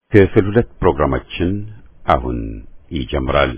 ክፍል ሁለት ፕሮግራማችን አሁን ይጀምራል።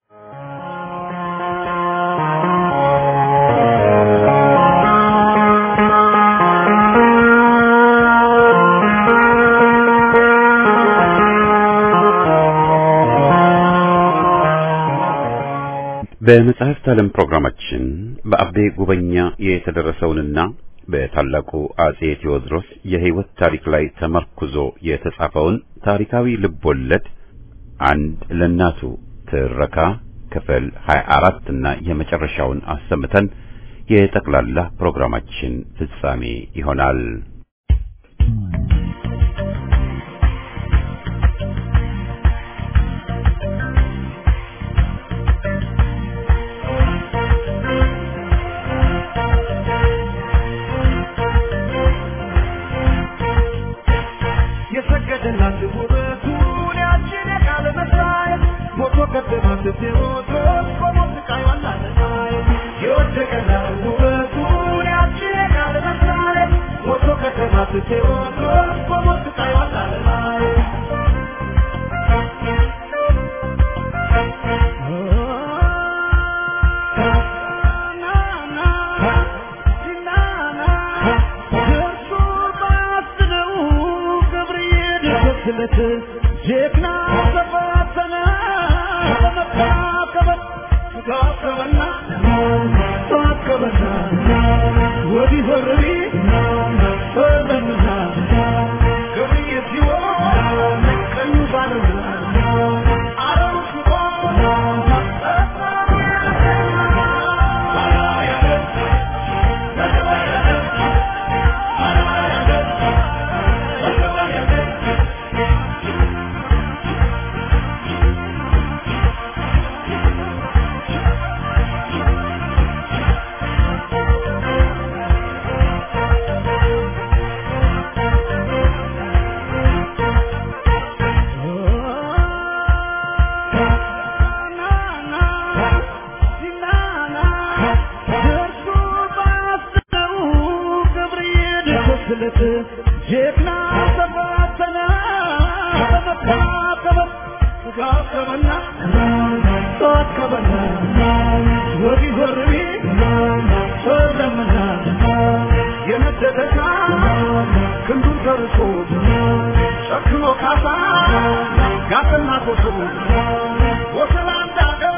በመጽሐፍት ዓለም ፕሮግራማችን በአቤ ጉበኛ የተደረሰውንና በታላቁ አጼ ቴዎድሮስ የሕይወት ታሪክ ላይ ተመርኩዞ የተጻፈውን ታሪካዊ ልቦለድ አንድ ለእናቱ ትረካ ክፍል 24 እና የመጨረሻውን አሰምተን የጠቅላላ ፕሮግራማችን ፍጻሜ ይሆናል። የሰገደላት ውበቱን ያችን የቃለ መሳይ ሞቶ ቀደማት ቴዎድሮስ በሞት ስቃይ ዋላለሳይ የወደቀላት ውበቱን ያችን የቃለ መሳይ ሞቶ ቀደማት ቴዎድሮስ በሞት ስቃይ ዋላለሳይ ስለት ጀግና ተፈተነ በመታከበት ተካከበና ተዋከበና ወዲህ ወረሪ ፈዘንና ገብርዬ ሲሆን ቀኙ ባለና አረው ሽቦ ስለት ጀግና ተፈተነ በመታከበት ተጋከበና ተዋከበና ወዲህ ወርቢ ፈዘመና የነደደታ ክንዱን ተርሶ ጨክኖ ካሳ ጋፈና ኮሶ ወሰላ እንዳገር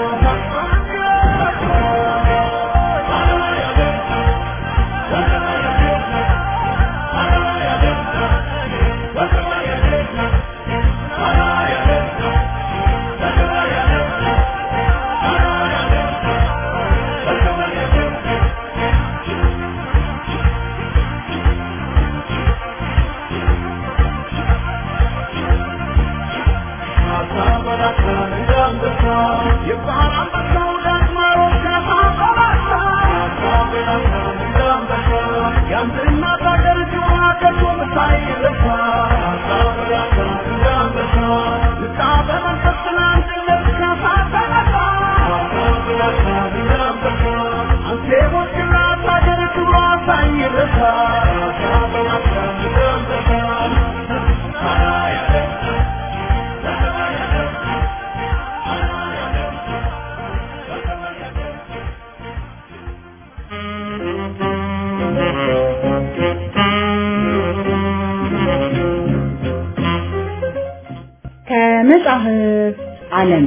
ከመጽሐፍ ዓለም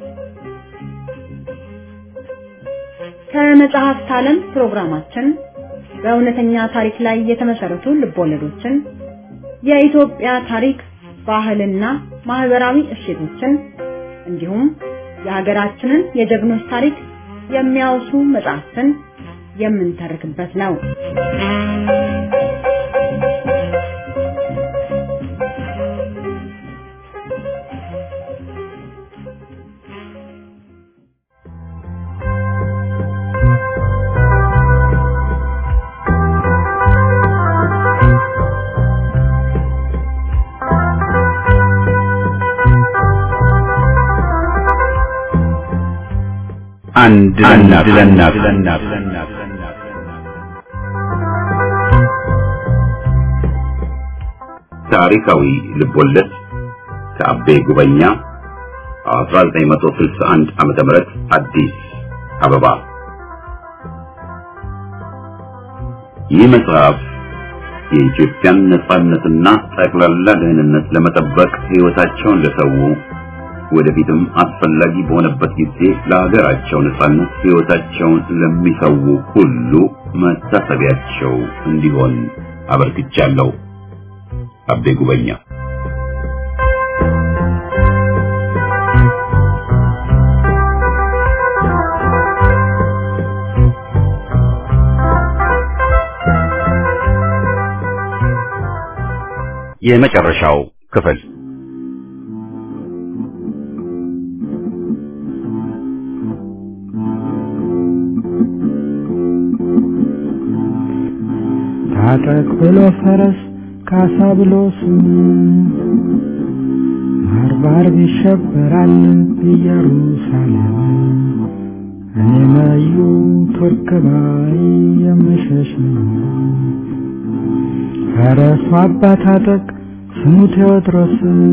ከመጽሐፍት ዓለም ፕሮግራማችን በእውነተኛ ታሪክ ላይ የተመሰረቱ ልቦለዶችን፣ የኢትዮጵያ ታሪክ፣ ባህልና ማህበራዊ እሴቶችን እንዲሁም የሀገራችንን የጀግኖች ታሪክ የሚያወሱ መጽሐፍትን የምንተርክበት ነው። አንድ ለእናት ታሪካዊ ልቦለድ ከአቤ ጉበኛ 1961 ዓመተ ምህረት አዲስ አበባ። ይህ መጽሐፍ የኢትዮጵያን ነጻነትና ጠቅላላ ደህንነት ለመጠበቅ ሕይወታቸውን ለሰው ወደፊትም አስፈላጊ በሆነበት ጊዜ ለሀገራቸው ነጻነት ሕይወታቸውን ለሚሰው ሁሉ መታሰቢያቸው እንዲሆን አበርክቻለሁ። አቤ ጉበኛ የመጨረሻው ክፍል ታጠቅ ብሎ ፈረስ ካሳ ብሎ ስም ባርባር ይሸበራል ኢየሩሳሌም እኔ መዩ ቱርክ ባይ የምሸሽ ነው። ፈረሱ አባ ታጠቅ ስሙ ቴዎድሮስ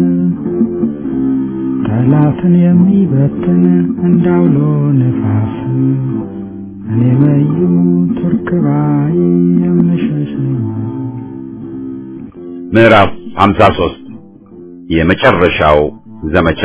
ጠላትን የሚበትን እንዳውሎ ነፋስ እኔ መዩ ቱርክ ባይ የምሸሽ ነው። ምዕራፍ 53 የመጨረሻው ዘመቻ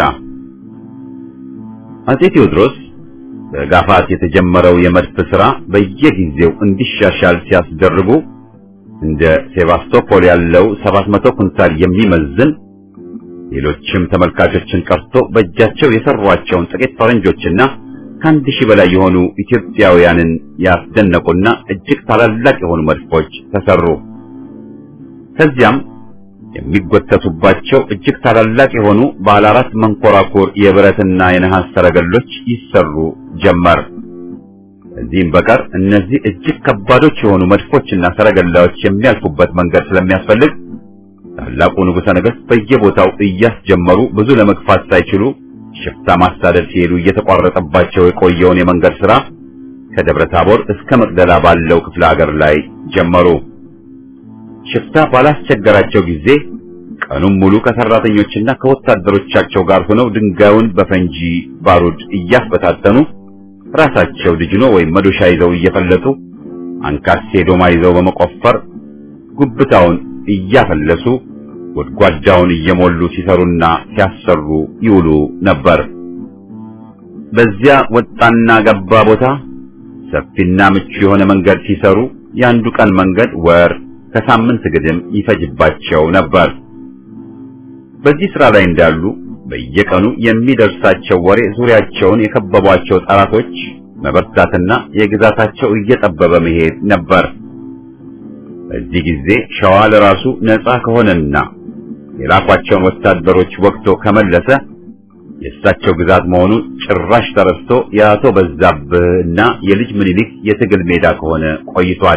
አጼ ቴዎድሮስ በጋፋት የተጀመረው የመድፍ ሥራ በየጊዜው እንዲሻሻል ሲያስደርጉ እንደ ሴባስቶፖል ያለው 700 ኩንታል የሚመዝን ሌሎችም ተመልካቾችን ቀርቶ በእጃቸው የሰሯቸውን ጥቂት ፈረንጆችና ከአንድ ሺህ በላይ የሆኑ ኢትዮጵያውያንን ያስደነቁና እጅግ ታላላቅ የሆኑ መድፎች ተሰሩ። ከዚያም የሚጎተቱባቸው እጅግ ታላላቅ የሆኑ ባለ አራት መንኮራኩር የብረትና የነሐስ ሰረገሎች ይሰሩ ጀመር። ከዚህም በቀር እነዚህ እጅግ ከባዶች የሆኑ መድፎችና ሰረገላዎች የሚያልፉበት መንገድ ስለሚያስፈልግ ታላቁ ንጉሠ ነገሥት በየቦታው እያስጀመሩ ብዙ ለመግፋት ሳይችሉ ሽፍታ ማሳደድ ሲሄዱ እየተቋረጠባቸው የቆየውን የመንገድ ሥራ ከደብረ ታቦር እስከ መቅደላ ባለው ክፍለ ሀገር ላይ ጀመሩ። ሽፍታ ባላስቸገራቸው ጊዜ ቀኑን ሙሉ ከሰራተኞችና ከወታደሮቻቸው ጋር ሆነው ድንጋዩን በፈንጂ ባሩድ እያስበታተኑ ራሳቸው ድጅኖ ወይም መዶሻ ይዘው እየፈለጡ አንካሴ ዶማ ይዘው በመቆፈር ጉብታውን እያፈለሱ ጎድጓዳውን እየሞሉ ሲሰሩና ሲያሰሩ ይውሉ ነበር። በዚያ ወጣና ገባ ቦታ ሰፊና ምቹ የሆነ መንገድ ሲሰሩ የአንዱ ቀን መንገድ ወር ከሳምንት ግድም ይፈጅባቸው ነበር። በዚህ ሥራ ላይ እንዳሉ በየቀኑ የሚደርሳቸው ወሬ ዙሪያቸውን የከበቧቸው ጠላቶች መበርታትና የግዛታቸው እየጠበበ መሄድ ነበር። በዚህ ጊዜ ሸዋ ለራሱ ነፃ ከሆነና የላኳቸውን ወታደሮች ወቅቶ ከመለሰ የእሳቸው ግዛት መሆኑ ጭራሽ ተረስቶ የአቶ በዛብህና የልጅ ምኒልክ የትግል ሜዳ ከሆነ ቆይቷል።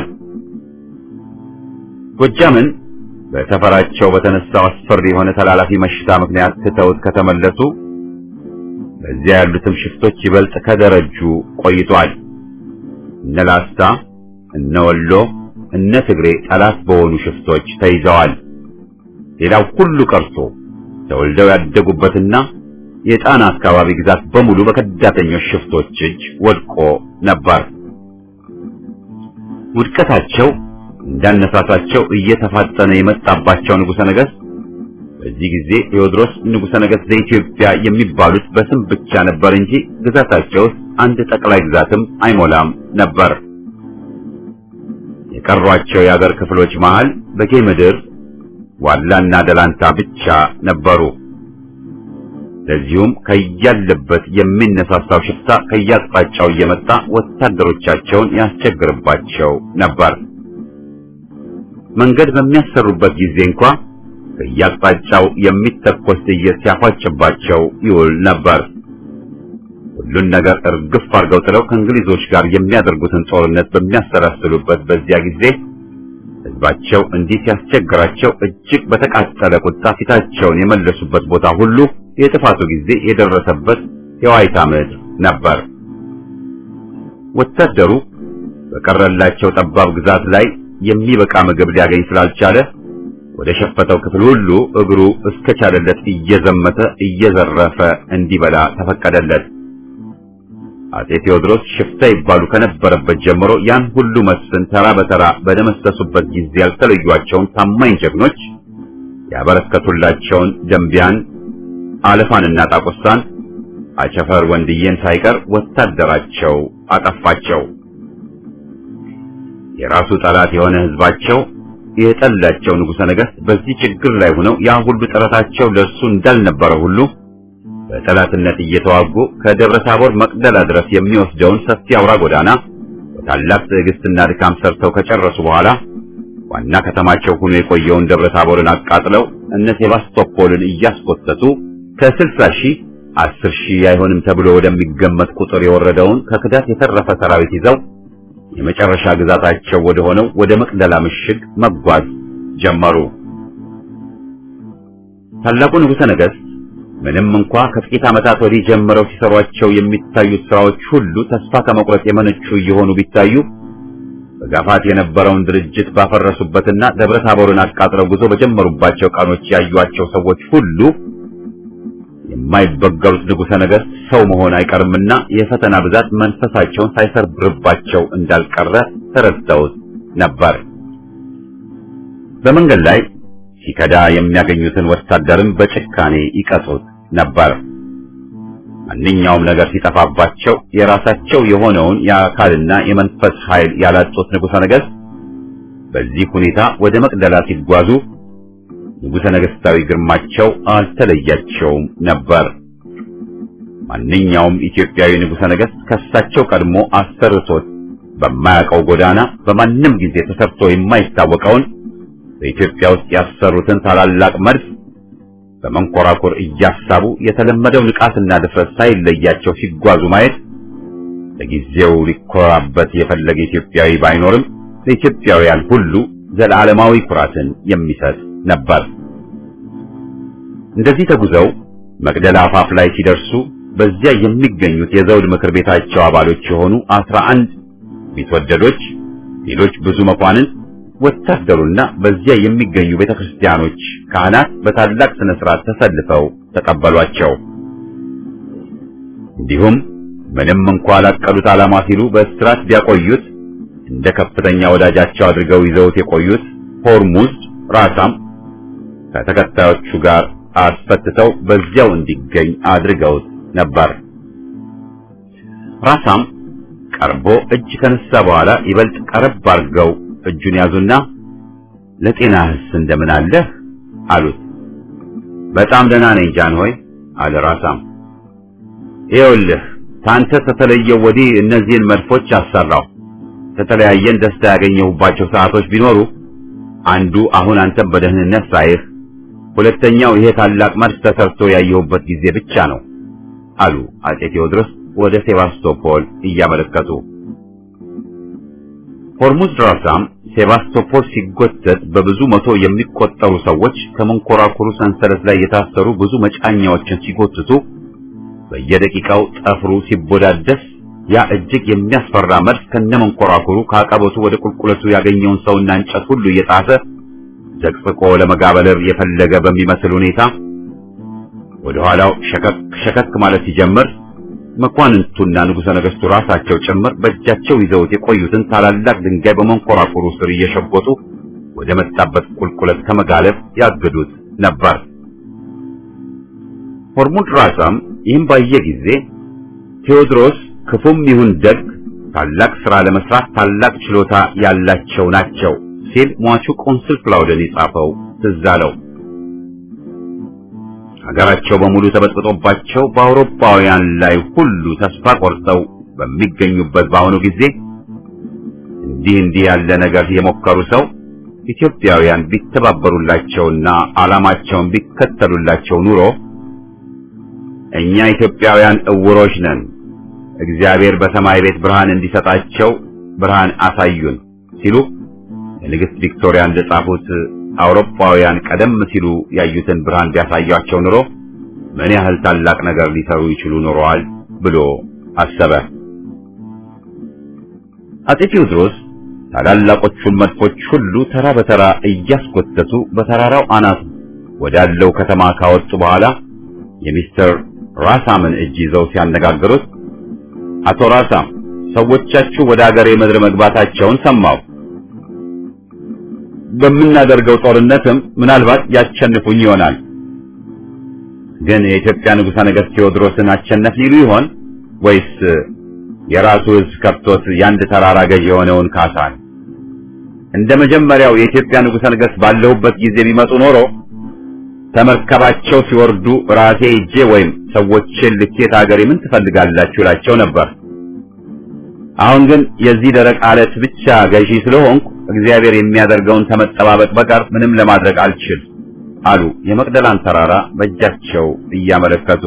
ጎጃምን በሰፈራቸው በተነሳው አስፈሪ የሆነ ተላላፊ መሽታ ምክንያት ትተውት ከተመለሱ በዚያ ያሉትም ሽፍቶች ይበልጥ ከደረጁ ቆይቷል። እነ ላስታ፣ እነ ወሎ፣ እነ ትግሬ ጠላት በሆኑ ሽፍቶች ተይዘዋል። ሌላው ሁሉ ቀርቶ ተወልደው ያደጉበትና የጣና አካባቢ ግዛት በሙሉ በከዳተኞች ሽፍቶች እጅ ወድቆ ነበር። ውድቀታቸው እንዳነሳሳቸው እየተፋጠነ የመጣባቸው ንጉሠ ነገሥት በዚህ ጊዜ ቴዎድሮስ ንጉሠ ነገሥት ዘኢትዮጵያ የሚባሉት በስም ብቻ ነበር እንጂ ግዛታቸው ውስጥ አንድ ጠቅላይ ግዛትም አይሞላም ነበር። የቀሯቸው የአገር ክፍሎች መሃል በጌ ምድር ዋላና ደላንታ ብቻ ነበሩ። ለዚሁም ከያለበት የሚነሳሳው ሽፍታ ከያቅጣጫው እየመጣ ወታደሮቻቸውን ያስቸግርባቸው ነበር። መንገድ በሚያሰሩበት ጊዜ እንኳ ከያቅጣጫው የሚተኮስ ጥይት ሲያፋጭባቸው ይውል ነበር። ሁሉን ነገር እርግፍ አድርገው ጥለው ከእንግሊዞች ጋር የሚያደርጉትን ጦርነት በሚያሰላስሉበት በዚያ ጊዜ ሕዝባቸው እንዲህ ሲያስቸግራቸው እጅግ በተቃጠለ ቁጣ ፊታቸውን የመለሱበት ቦታ ሁሉ የጥፋቱ ጊዜ የደረሰበት የዋይታ ምድር ነበር። ወታደሩ በቀረላቸው ጠባብ ግዛት ላይ የሚበቃ ምግብ ሊያገኝ ስላልቻለ ወደ ሸፈተው ክፍል ሁሉ እግሩ እስከቻለለት እየዘመተ እየዘረፈ እንዲበላ ተፈቀደለት። አጼ ቴዎድሮስ ሽፍታ ይባሉ ከነበረበት ጀምሮ ያን ሁሉ መስፍን ተራ በተራ በደመሰሱበት ጊዜ ያልተለዩአቸውን ታማኝ ጀግኖች ያበረከቱላቸውን ደንቢያን፣ አለፋንና ጣቁሳን አቸፈር ወንድዬን ሳይቀር ወታደራቸው አጠፋቸው። የራሱ ጠላት የሆነ ህዝባቸው የጠላቸው ንጉሠ ነገሥት በዚህ ችግር ላይ ሆነው ያ ሁሉ ጥረታቸው ለእርሱ እንዳልነበረ ሁሉ በጠላትነት እየተዋጉ ከደብረ ታቦር መቅደላ ድረስ የሚወስደውን ሰፊ አውራ ጎዳና በታላቅ ትዕግስትና ድካም ሰርተው ከጨረሱ በኋላ ዋና ከተማቸው ሆኖ የቆየውን ደብረ ታቦርን አቃጥለው እነ ሴባስቶፖልን እያስኮተቱ ከስልሳ ሺህ አስር ሺህ አይሆንም ተብሎ ወደሚገመት ቁጥር የወረደውን ከክዳት የተረፈ ሰራዊት ይዘው የመጨረሻ ግዛታቸው ወደ ሆነው ወደ መቅደላ ምሽግ መጓዝ ጀመሩ። ታላቁ ንጉሠ ነገሥት ምንም እንኳ ከጥቂት ዓመታት ወዲህ ጀምረው ሲሰሯቸው የሚታዩት ስራዎች ሁሉ ተስፋ ከመቁረጥ የመነጩ እየሆኑ ቢታዩ በጋፋት የነበረውን ድርጅት ባፈረሱበትና ደብረ ታቦርን አቃጥለው ጉዞ በጀመሩባቸው ቀኖች ያዩአቸው ሰዎች ሁሉ የማይበገሩት ንጉሠ ነገሥት ሰው መሆን አይቀርምና የፈተና ብዛት መንፈሳቸውን ሳይሰርብርባቸው እንዳልቀረ ተረድተውት ነበር። በመንገድ ላይ ሲከዳ የሚያገኙትን ወታደርም በጭካኔ ይቀጡት ነበር። ማንኛውም ነገር ሲጠፋባቸው የራሳቸው የሆነውን የአካልና የመንፈስ ኃይል ያላጡት ንጉሠ ነገሥት በዚህ ሁኔታ ወደ መቅደላ ሲጓዙ ንጉሠ ነገሥታዊ ግርማቸው አልተለያቸውም ነበር። ማንኛውም ኢትዮጵያዊ ንጉሠ ነገሥት ከሳቸው ቀድሞ አሰርቶት በማያውቀው ጎዳና በማንም ጊዜ ተሰርቶ የማይታወቀውን በኢትዮጵያ ውስጥ ያሰሩትን ታላላቅ መድፍ በመንኮራኩር እያሳቡ የተለመደው ንቃትና ድፍረት ሳይለያቸው ሲጓዙ ማየት ለጊዜው ሊኮራበት የፈለገ ኢትዮጵያዊ ባይኖርም ለኢትዮጵያውያን ሁሉ ዘላለማዊ ኩራትን የሚሰጥ ነበር። እንደዚህ ተጉዘው መቅደላ አፋፍ ላይ ሲደርሱ በዚያ የሚገኙት የዘውድ ምክር ቤታቸው አባሎች የሆኑ አስራ አንድ ቢትወደዶች፣ ሌሎች ብዙ መኳንንት፣ ወታደሩና በዚያ የሚገኙ ቤተክርስቲያኖች ካህናት በታላቅ ስነ ስርዓት ተሰልፈው ተቀበሏቸው። እንዲሁም ምንም እንኳ ላቀዱት ዓላማ ሲሉ በእስራት ቢያቆዩት እንደ ከፍተኛ ወዳጃቸው አድርገው ይዘውት የቆዩት ሆርሙዝ ራሳም ከተከታዮቹ ጋር አስፈትተው በዚያው እንዲገኝ አድርገውት ነበር። ራሳም ቀርቦ እጅ ከነሳ በኋላ ይበልጥ ቀረብ አድርገው እጁን ያዙና ለጤናህስ እንደምን አለህ አሉት። በጣም ደህና ነኝ ጃን ሆይ አለ ራሳም። ይኸውልህ ታንተ ከተለየው ወዲህ እነዚህን መድፎች አሰራው። ከተለያየን ደስታ ያገኘሁባቸው ሰዓቶች ቢኖሩ አንዱ አሁን አንተን በደህንነት ሳይህ፣ ሁለተኛው ይሄ ታላቅ መድፍ ተሰርቶ ያየሁበት ጊዜ ብቻ ነው አሉ አጼ ቴዎድሮስ ወደ ሴባስቶፖል እያመለከቱ። ሆርሙዝ ድራሳም ሴባስቶፖል ሲጎተት በብዙ መቶ የሚቆጠሩ ሰዎች ከመንኮራኩሩ ሰንሰለት ላይ የታሰሩ ብዙ መጫኛዎችን ሲጎትቱ በየደቂቃው ጠፍሩ ሲቦዳደስ ያ እጅግ የሚያስፈራ መድፍ ከነመንኮራኩሩ ከአቀበቱ ወደ ቁልቁለቱ ያገኘውን ሰውና እንጨት ሁሉ እየጣሰ ዘቅዝቆ ለመጋበለር የፈለገ በሚመስል ሁኔታ ወደ ኋላው ሸከክ ሸከክ ማለት ሲጀምር መኳንንቱና ንጉሠ ነገሥቱ ራሳቸው ጭምር በእጃቸው ይዘውት የቆዩትን ታላላቅ ድንጋይ በመንኮራኩሩ ስር እየሸጎጡ ወደ መጣበት ቁልቁለት ከመጋለብ ያግዱት ነበር። ሆርሙዝ ራሳም ይህም ባየ ጊዜ ቴዎድሮስ ክፉም ይሁን ደግ ታላቅ ሥራ ለመስራት ታላቅ ችሎታ ያላቸው ናቸው ሲል ሟቹ ቆንስል ክላውደን የጻፈው ትዝ አለው። ሀገራቸው በሙሉ ተበጥብጦባቸው በአውሮፓውያን ላይ ሁሉ ተስፋ ቆርጠው በሚገኙበት በአሁኑ ጊዜ እንዲህ እንዲህ ያለ ነገር የሞከሩ ሰው ኢትዮጵያውያን ቢተባበሩላቸውና ዓላማቸውን ቢከተሉላቸው ኑሮ እኛ ኢትዮጵያውያን እውሮች ነን፣ እግዚአብሔር በሰማይ ቤት ብርሃን እንዲሰጣቸው ብርሃን አሳዩን ሲሉ ለንግሥት ቪክቶሪያ እንደጻፉት አውሮፓውያን ቀደም ሲሉ ያዩትን ብርሃን ቢያሳያቸው ኑሮ ምን ያህል ታላቅ ነገር ሊሰሩ ይችሉ ኖረዋል ብሎ አሰበ። አጼ ቴዎድሮስ ታላላቆቹን መድፎች ሁሉ ተራ በተራ እያስኮተቱ በተራራው አናት ወዳለው ከተማ ካወጡ በኋላ የሚስተር ራሳምን እጅ ይዘው ሲያነጋግሩት አቶ ራሳም ሰዎቻችሁ ወደ አገሬ ምድር መግባታቸውን ሰማሁ። በምናደርገው ጦርነትም ምናልባት ያሸንፉኝ ይሆናል። ግን የኢትዮጵያ ንጉሠ ነገሥት ቴዎድሮስን አሸነፍ ሊሉ ይሆን ወይስ የራሱ ሕዝብ ከብቶት የአንድ ተራራ ገዥ የሆነውን ካሳን? እንደ መጀመሪያው የኢትዮጵያ ንጉሠ ነገሥት ባለሁበት ጊዜ ቢመጡ ኖሮ ተመርከባቸው ሲወርዱ ራሴ ሄጄ ወይም ሰዎችን ልኬት አገሬ ምን ትፈልጋላችሁ እላቸው ነበር። አሁን ግን የዚህ ደረቅ አለት ብቻ ገዢ ስለሆንኩ እግዚአብሔር የሚያደርገውን ከመጠባበቅ በቀር ምንም ለማድረግ አልችል አሉ የመቅደላን ተራራ በእጃቸው እያመለከቱ።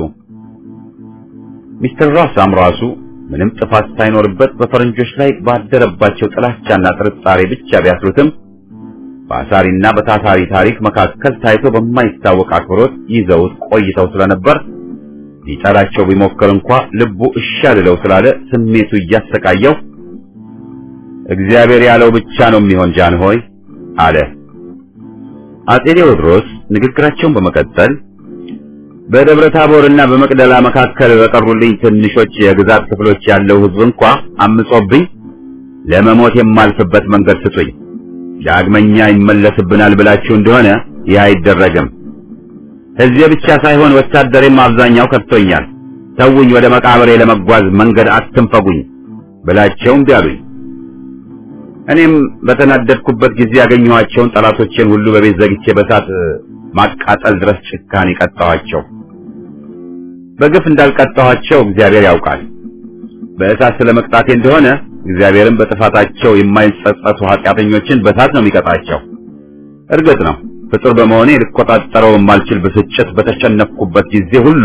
ሚስተር ራሳም ራሱ ምንም ጥፋት ሳይኖርበት በፈረንጆች ላይ ባደረባቸው ጥላቻና ጥርጣሬ ብቻ ቢያስሩትም በአሳሪና በታታሪ ታሪክ መካከል ታይቶ በማይታወቅ አክብሮት ይዘውት ቆይተው ስለነበር ሊጠላቸው ቢሞክር እንኳ ልቡ እሺ አልለው ስላለ ስሜቱ እያሰቃየው እግዚአብሔር ያለው ብቻ ነው የሚሆን ጃን ሆይ አለ። አጼ ቴዎድሮስ ንግግራቸውን በመቀጠል በደብረ ታቦርና በመቅደላ መካከል በቀሩልኝ ትንሾች የግዛት ክፍሎች ያለው ሕዝብ እንኳ አምጾብኝ ለመሞት የማልፍበት መንገድ ስጡኝ። ዳግመኛ ይመለስብናል ብላችሁ እንደሆነ ይህ አይደረግም። ሕዝቤ ብቻ ሳይሆን ወታደሬም አብዛኛው ከድቶኛል። ተውኝ፣ ወደ መቃብሬ ለመጓዝ መንገድ አትንፈጉኝ ብላቸው እምቢ አሉኝ። እኔም በተናደድኩበት ጊዜ ያገኘኋቸውን ጠላቶቼን ሁሉ በቤት ዘግቼ በሳት ማቃጠል ድረስ ጭካኔ ቀጣኋቸው። በግፍ እንዳልቀጣኋቸው እግዚአብሔር ያውቃል። በእሳት ስለመቅጣቴ እንደሆነ እግዚአብሔርም በጥፋታቸው የማይጸጸቱ ኃጢአተኞችን በእሳት ነው የሚቀጣቸው። እርግጥ ነው ፍጡር በመሆኔ ልቆጣጠረው የማልችል ብስጭት በተሸነፍኩበት ጊዜ ሁሉ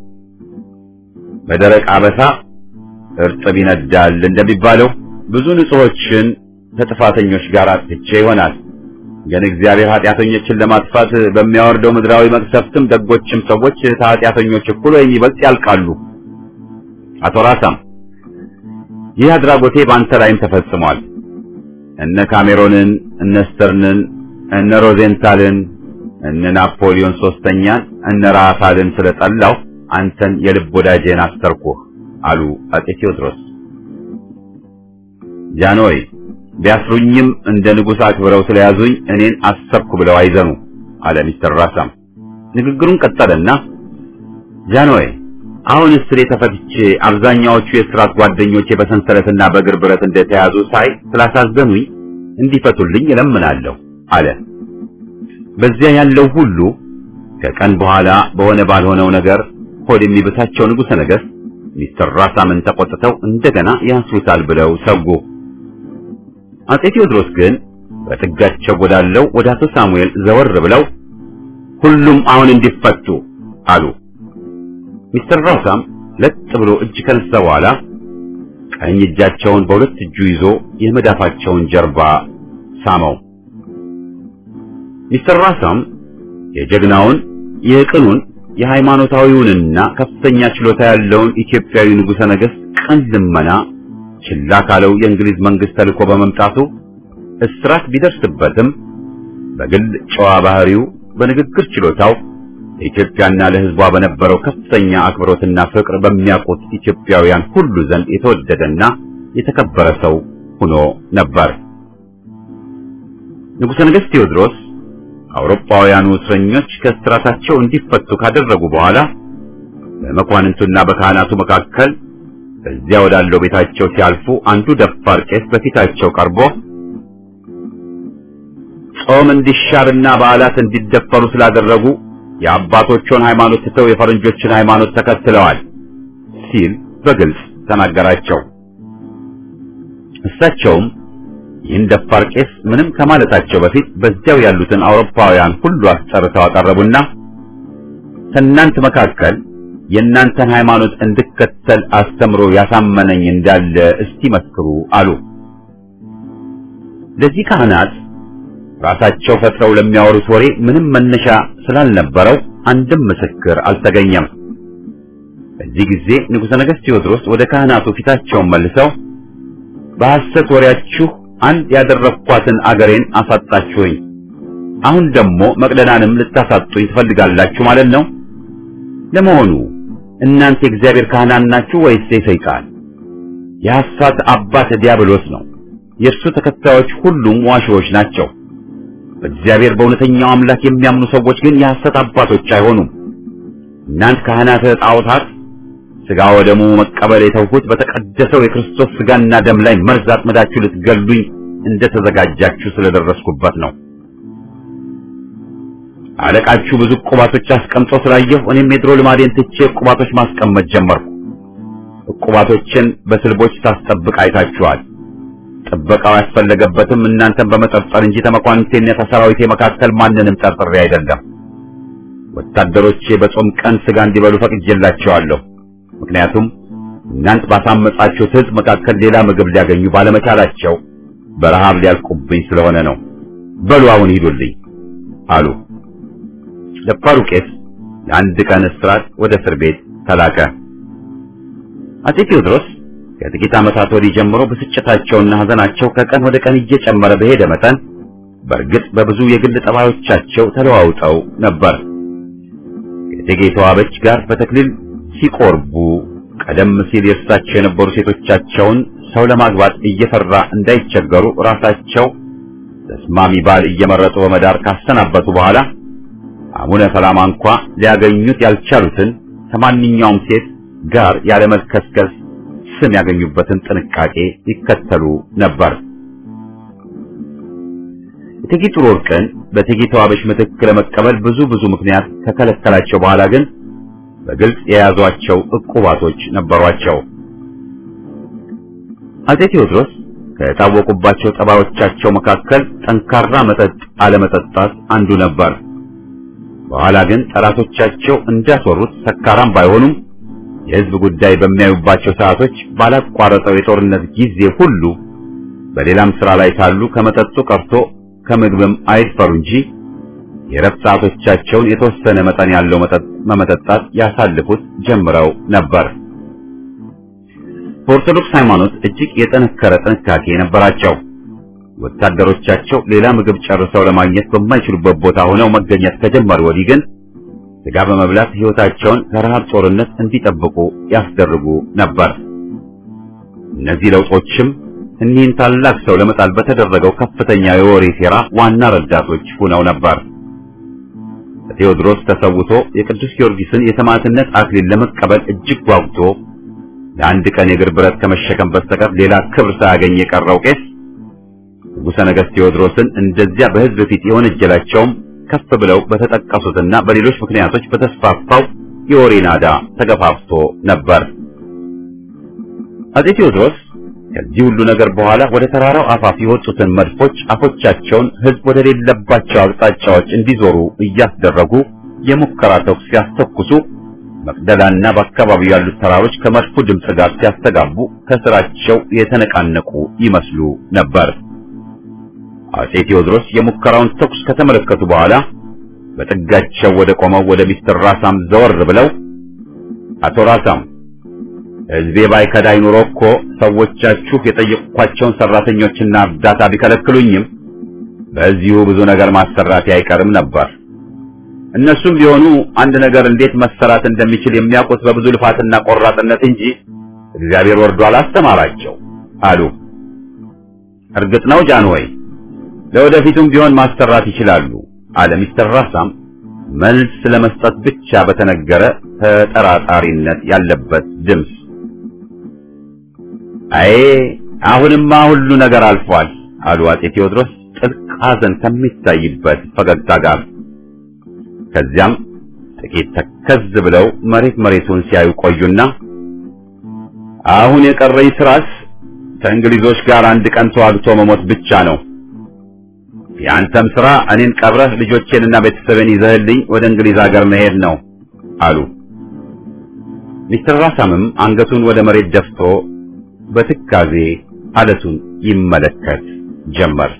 በደረቅ አበሳ እርጥብ ይነዳል እንደሚባለው ብዙ ንጹሖችን ከጥፋተኞች ጋር አጥፍቼ ይሆናል። ግን እግዚአብሔር ኃጢአተኞችን ለማጥፋት በሚያወርደው ምድራዊ መቅሰፍትም ደጎችም ሰዎች ከኃጢአተኞች እኩል ወይም ይበልጥ ያልቃሉ። አቶ ራሳም ይህ አድራጎቴ በአንተ ላይም ተፈጽሟል። እነ ካሜሮንን፣ እነ ስተርንን፣ እነ ሮዜንታልን፣ እነ ናፖሊዮን ሶስተኛን፣ እነ ራፋልን ስለጠላው አንተን የልብ ወዳጄን አሰርኩህ አሉ አጼ ቴዎድሮስ። ጃንሆይ ቢያስሩኝም እንደ ንጉሥ አክብረው ስለያዙኝ እኔን አሰብኩ ብለው አይዘኑ አለ ሚስተር ራሳም። ንግግሩን ቀጠለና ጃንሆይ አሁን እስሬ ተፈትቼ አብዛኛዎቹ የእስራት ጓደኞቼ በሰንሰለትና በእግር ብረት እንደተያዙ ሳይ ስላሳዘኑኝ እንዲፈቱልኝ እለምናለሁ አለ። በዚያ ያለው ሁሉ ከቀን በኋላ በሆነ ባልሆነው ነገር ሆድ የሚብሳቸው ንጉሠ ነገሥት ሚስተር ራሳምን ተቆጥተው እንደገና ያስሩታል ብለው ሰጉ። አጼ ቴዎድሮስ ግን በጥጋቸው ወዳለው ወደ አቶ ሳሙኤል ዘወር ብለው ሁሉም አሁን እንዲፈቱ አሉ። ሚስተር ራሳም ለጥ ብሎ እጅ ከነሳ በኋላ ቀኝ እጃቸውን በሁለት እጁ ይዞ የመዳፋቸውን ጀርባ ሳመው። ሚስተር ራሳም የጀግናውን የቅኑን የሃይማኖታዊውንና ከፍተኛ ችሎታ ያለውን ኢትዮጵያዊ ንጉሠ ነገሥት ቅን ልመና ችላ ካለው የእንግሊዝ መንግስት ተልኮ በመምጣቱ እስራት ቢደርስበትም በግል ጨዋ ባህሪው፣ በንግግር ችሎታው ለኢትዮጵያና ለሕዝቧ በነበረው ከፍተኛ አክብሮትና ፍቅር በሚያውቁት ኢትዮጵያውያን ሁሉ ዘንድ የተወደደና የተከበረ ሰው ሆኖ ነበር። ንጉሠ ነገሥት ቴዎድሮስ አውሮፓውያኑ እስረኞች ከእስራታቸው እንዲፈቱ ካደረጉ በኋላ በመኳንንቱና በካህናቱ መካከል በዚያ ወዳለው ቤታቸው ሲያልፉ አንዱ ደፋር ቄስ በፊታቸው ቀርቦ ጾም እንዲሻርና በዓላት እንዲደፈሩ ስላደረጉ የአባቶቹን ሃይማኖት ትተው የፈረንጆችን ሃይማኖት ተከትለዋል ሲል በግልጽ ተናገራቸው። እሳቸውም ይህን ደፋር ቄስ ምንም ከማለታቸው በፊት በዚያው ያሉትን አውሮፓውያን ሁሉ አስጠርተው አቀረቡና ከእናንተ መካከል የእናንተን ሃይማኖት እንድከተል አስተምሮ ያሳመነኝ እንዳለ እስቲ መስክሩ አሉ። ለዚህ ካህናት ራሳቸው ፈጥረው ለሚያወሩት ወሬ ምንም መነሻ ስላልነበረው አንድም ምስክር አልተገኘም። በዚህ ጊዜ ንጉሠ ነገሥት ቴዎድሮስ ወደ ካህናቱ ፊታቸውን መልሰው በሐሰት ወሬያችሁ አንድ ያደረኳትን አገሬን አሳጣችሁኝ። አሁን ደግሞ መቅደላንም ልታሳጡኝ ትፈልጋላችሁ ማለት ነው። ለመሆኑ እናንተ የእግዚአብሔር ካህናት ናችሁ ወይስ የሰይጣን? የሐሰት አባት ዲያብሎስ ነው። የእርሱ ተከታዮች ሁሉም ዋሾዎች ናቸው። በእግዚአብሔር በእውነተኛው አምላክ የሚያምኑ ሰዎች ግን የሐሰት አባቶች አይሆኑም። እናንተ ካህናተ ጣዖታት ሥጋ ወደሙ መቀበል የተውሁት በተቀደሰው የክርስቶስ ሥጋና ደም ላይ መርዝ አጥምዳችሁ ልትገሉኝ እንደተዘጋጃችሁ ስለደረስኩበት ነው። አለቃችሁ ብዙ ዕቁባቶች አስቀምጦ ስላየሁ እኔም የድሮ ልማዴን ትቼ ዕቁባቶች ማስቀመጥ ጀመርኩ። ዕቁባቶችን በስልቦች ታስጠብቅ አይታችኋል። ጥበቃው ያስፈለገበትም እናንተን በመጠርጠር እንጂ ተመኳንንቴና ከሰራዊቴ መካከል ማንንም ጠርጥሬ አይደለም። ወታደሮቼ በጾም ቀን ሥጋ እንዲበሉ ፈቅጄላቸዋለሁ። ምክንያቱም እናንት ባሳመጻችሁት ሕዝብ መካከል ሌላ ምግብ ሊያገኙ ባለመቻላቸው በረሃብ ሊያልቁብኝ ስለሆነ ነው። በሉ አሁን ሂዱልኝ አሉ። ደፋሩ ቄስ ለአንድ ቀን እስራት ወደ እስር ቤት ተላከ። አፄ ቴዎድሮስ ከጥቂት ዓመታት ወዲህ ጀምሮ ብስጭታቸውና ሐዘናቸው ከቀን ወደ ቀን እየጨመረ በሄደ መጠን በእርግጥ በብዙ የግል ጠባዮቻቸው ተለዋውጠው ነበር። ከእቴጌ ተዋበች ጋር በተክሊል ሲቆርቡ ቀደም ሲል የእርሳቸው የነበሩ ሴቶቻቸውን ሰው ለማግባት እየፈራ እንዳይቸገሩ ራሳቸው ተስማሚ ባል እየመረጡ በመዳር ካሰናበቱ በኋላ አቡነ ሰላማ እንኳ ሊያገኙት ያልቻሉትን ከማንኛውም ሴት ጋር ያለመልከስከስ ስም ያገኙበትን ጥንቃቄ ይከተሉ ነበር። እቴጌ ጥሩ ወርቅን በእቴጌ ተዋበች ምትክ ለመቀበል ብዙ ብዙ ምክንያት ከከለከላቸው በኋላ ግን በግልጽ የያዟቸው ዕቁባቶች ነበሯቸው። አፄ ቴዎድሮስ ከታወቁባቸው ጠባዮቻቸው መካከል ጠንካራ መጠጥ አለመጠጣት አንዱ ነበር። በኋላ ግን ጠላቶቻቸው እንዳስወሩት ሰካራም ባይሆኑም የሕዝብ ጉዳይ በሚያዩባቸው ሰዓቶች ባላቋረጠው የጦርነት ጊዜ ሁሉ በሌላም ሥራ ላይ ሳሉ ከመጠጡ ቀርቶ ከምግብም አይድፈሩ እንጂ የረፍት ሰዓቶቻቸውን የተወሰነ መጠን ያለው መጠጥ መመጠጣት ያሳልፉት ጀምረው ነበር። በኦርቶዶክስ ሃይማኖት እጅግ የጠነከረ ጥንቃቄ ነበራቸው። ወታደሮቻቸው ሌላ ምግብ ጨርሰው ለማግኘት በማይችሉበት ቦታ ሆነው መገኘት ከጀመሩ ወዲህ ግን ሥጋ በመብላት ሕይወታቸውን ከረሃብ ጦርነት እንዲጠብቁ ያስደርጉ ነበር። እነዚህ ለውጦችም እኒህን ታላቅ ሰው ለመጣል በተደረገው ከፍተኛ የወሬ ሴራ ዋና ረዳቶች ሆነው ነበር። ቴዎድሮስ ተሰውቶ የቅዱስ ጊዮርጊስን የሰማዕትነት አክሊል ለመቀበል እጅግ ጓጉቶ ለአንድ ቀን የእግር ብረት ከመሸከም በስተቀር ሌላ ክብር ሳያገኝ የቀረው ቄስ ንጉሠ ነገሥት ቴዎድሮስን እንደዚያ በሕዝብ ፊት የወነጀላቸውም ከፍ ብለው በተጠቀሱትና በሌሎች ምክንያቶች በተስፋፋው የወሬ ናዳ ተገፋፍቶ ነበር። አፄ ቴዎድሮስ ከዚህ ሁሉ ነገር በኋላ ወደ ተራራው አፋፍ የወጡትን መድፎች አፎቻቸውን ሕዝብ ወደ ሌለባቸው አቅጣጫዎች እንዲዞሩ እያስደረጉ የሙከራ ተኩስ ሲያስተኩሱ መቅደላና በአካባቢው ያሉት ተራሮች ከመድፉ ድምፅ ጋር ሲያስተጋቡ ከስራቸው የተነቃነቁ ይመስሉ ነበር። አፄ ቴዎድሮስ የሙከራውን ተኩስ ከተመለከቱ በኋላ በጥጋቸው ወደ ቆመው ወደ ሚስተር ራሳም ዘወር ብለው አቶ ራሳም ሕዝቤ ባይከዳኝ ኑሮ እኮ ሰዎቻችሁ የጠየቅኳቸውን ሰራተኞችና እርዳታ ቢከለክሉኝም በዚሁ ብዙ ነገር ማሰራቴ አይቀርም ነበር። እነሱም ቢሆኑ አንድ ነገር እንዴት መሰራት እንደሚችል የሚያውቁት በብዙ ልፋትና ቆራጥነት እንጂ እግዚአብሔር ወርዶ አላስተማራቸው አሉ። እርግጥ ነው ጃንሆይ ለወደፊቱም ቢሆን ማሰራት ይችላሉ አለ ሚስተር ራሳም መልስ ለመስጠት ብቻ በተነገረ ተጠራጣሪነት ያለበት ድምፅ። አይ አሁንማ ሁሉ ነገር አልፏል አሉ አፄ ቴዎድሮስ ጥልቅ ሐዘን ከሚታይበት ፈገግታ ጋር። ከዚያም ጥቂት ተከዝ ብለው መሬት መሬቱን ሲያዩ ቆዩና አሁን የቀረኝ ስራስ ከእንግሊዞች ጋር አንድ ቀን ተዋግቶ መሞት ብቻ ነው። የአንተም ስራ እኔን ቀብረህ ልጆቼንና ቤተሰቤን ይዘህልኝ ወደ እንግሊዝ ሀገር መሄድ ነው አሉ። ሚስተር ራሳምም አንገቱን ወደ መሬት ደፍቶ በትካዜ አለቱን ይመለከት ጀመር።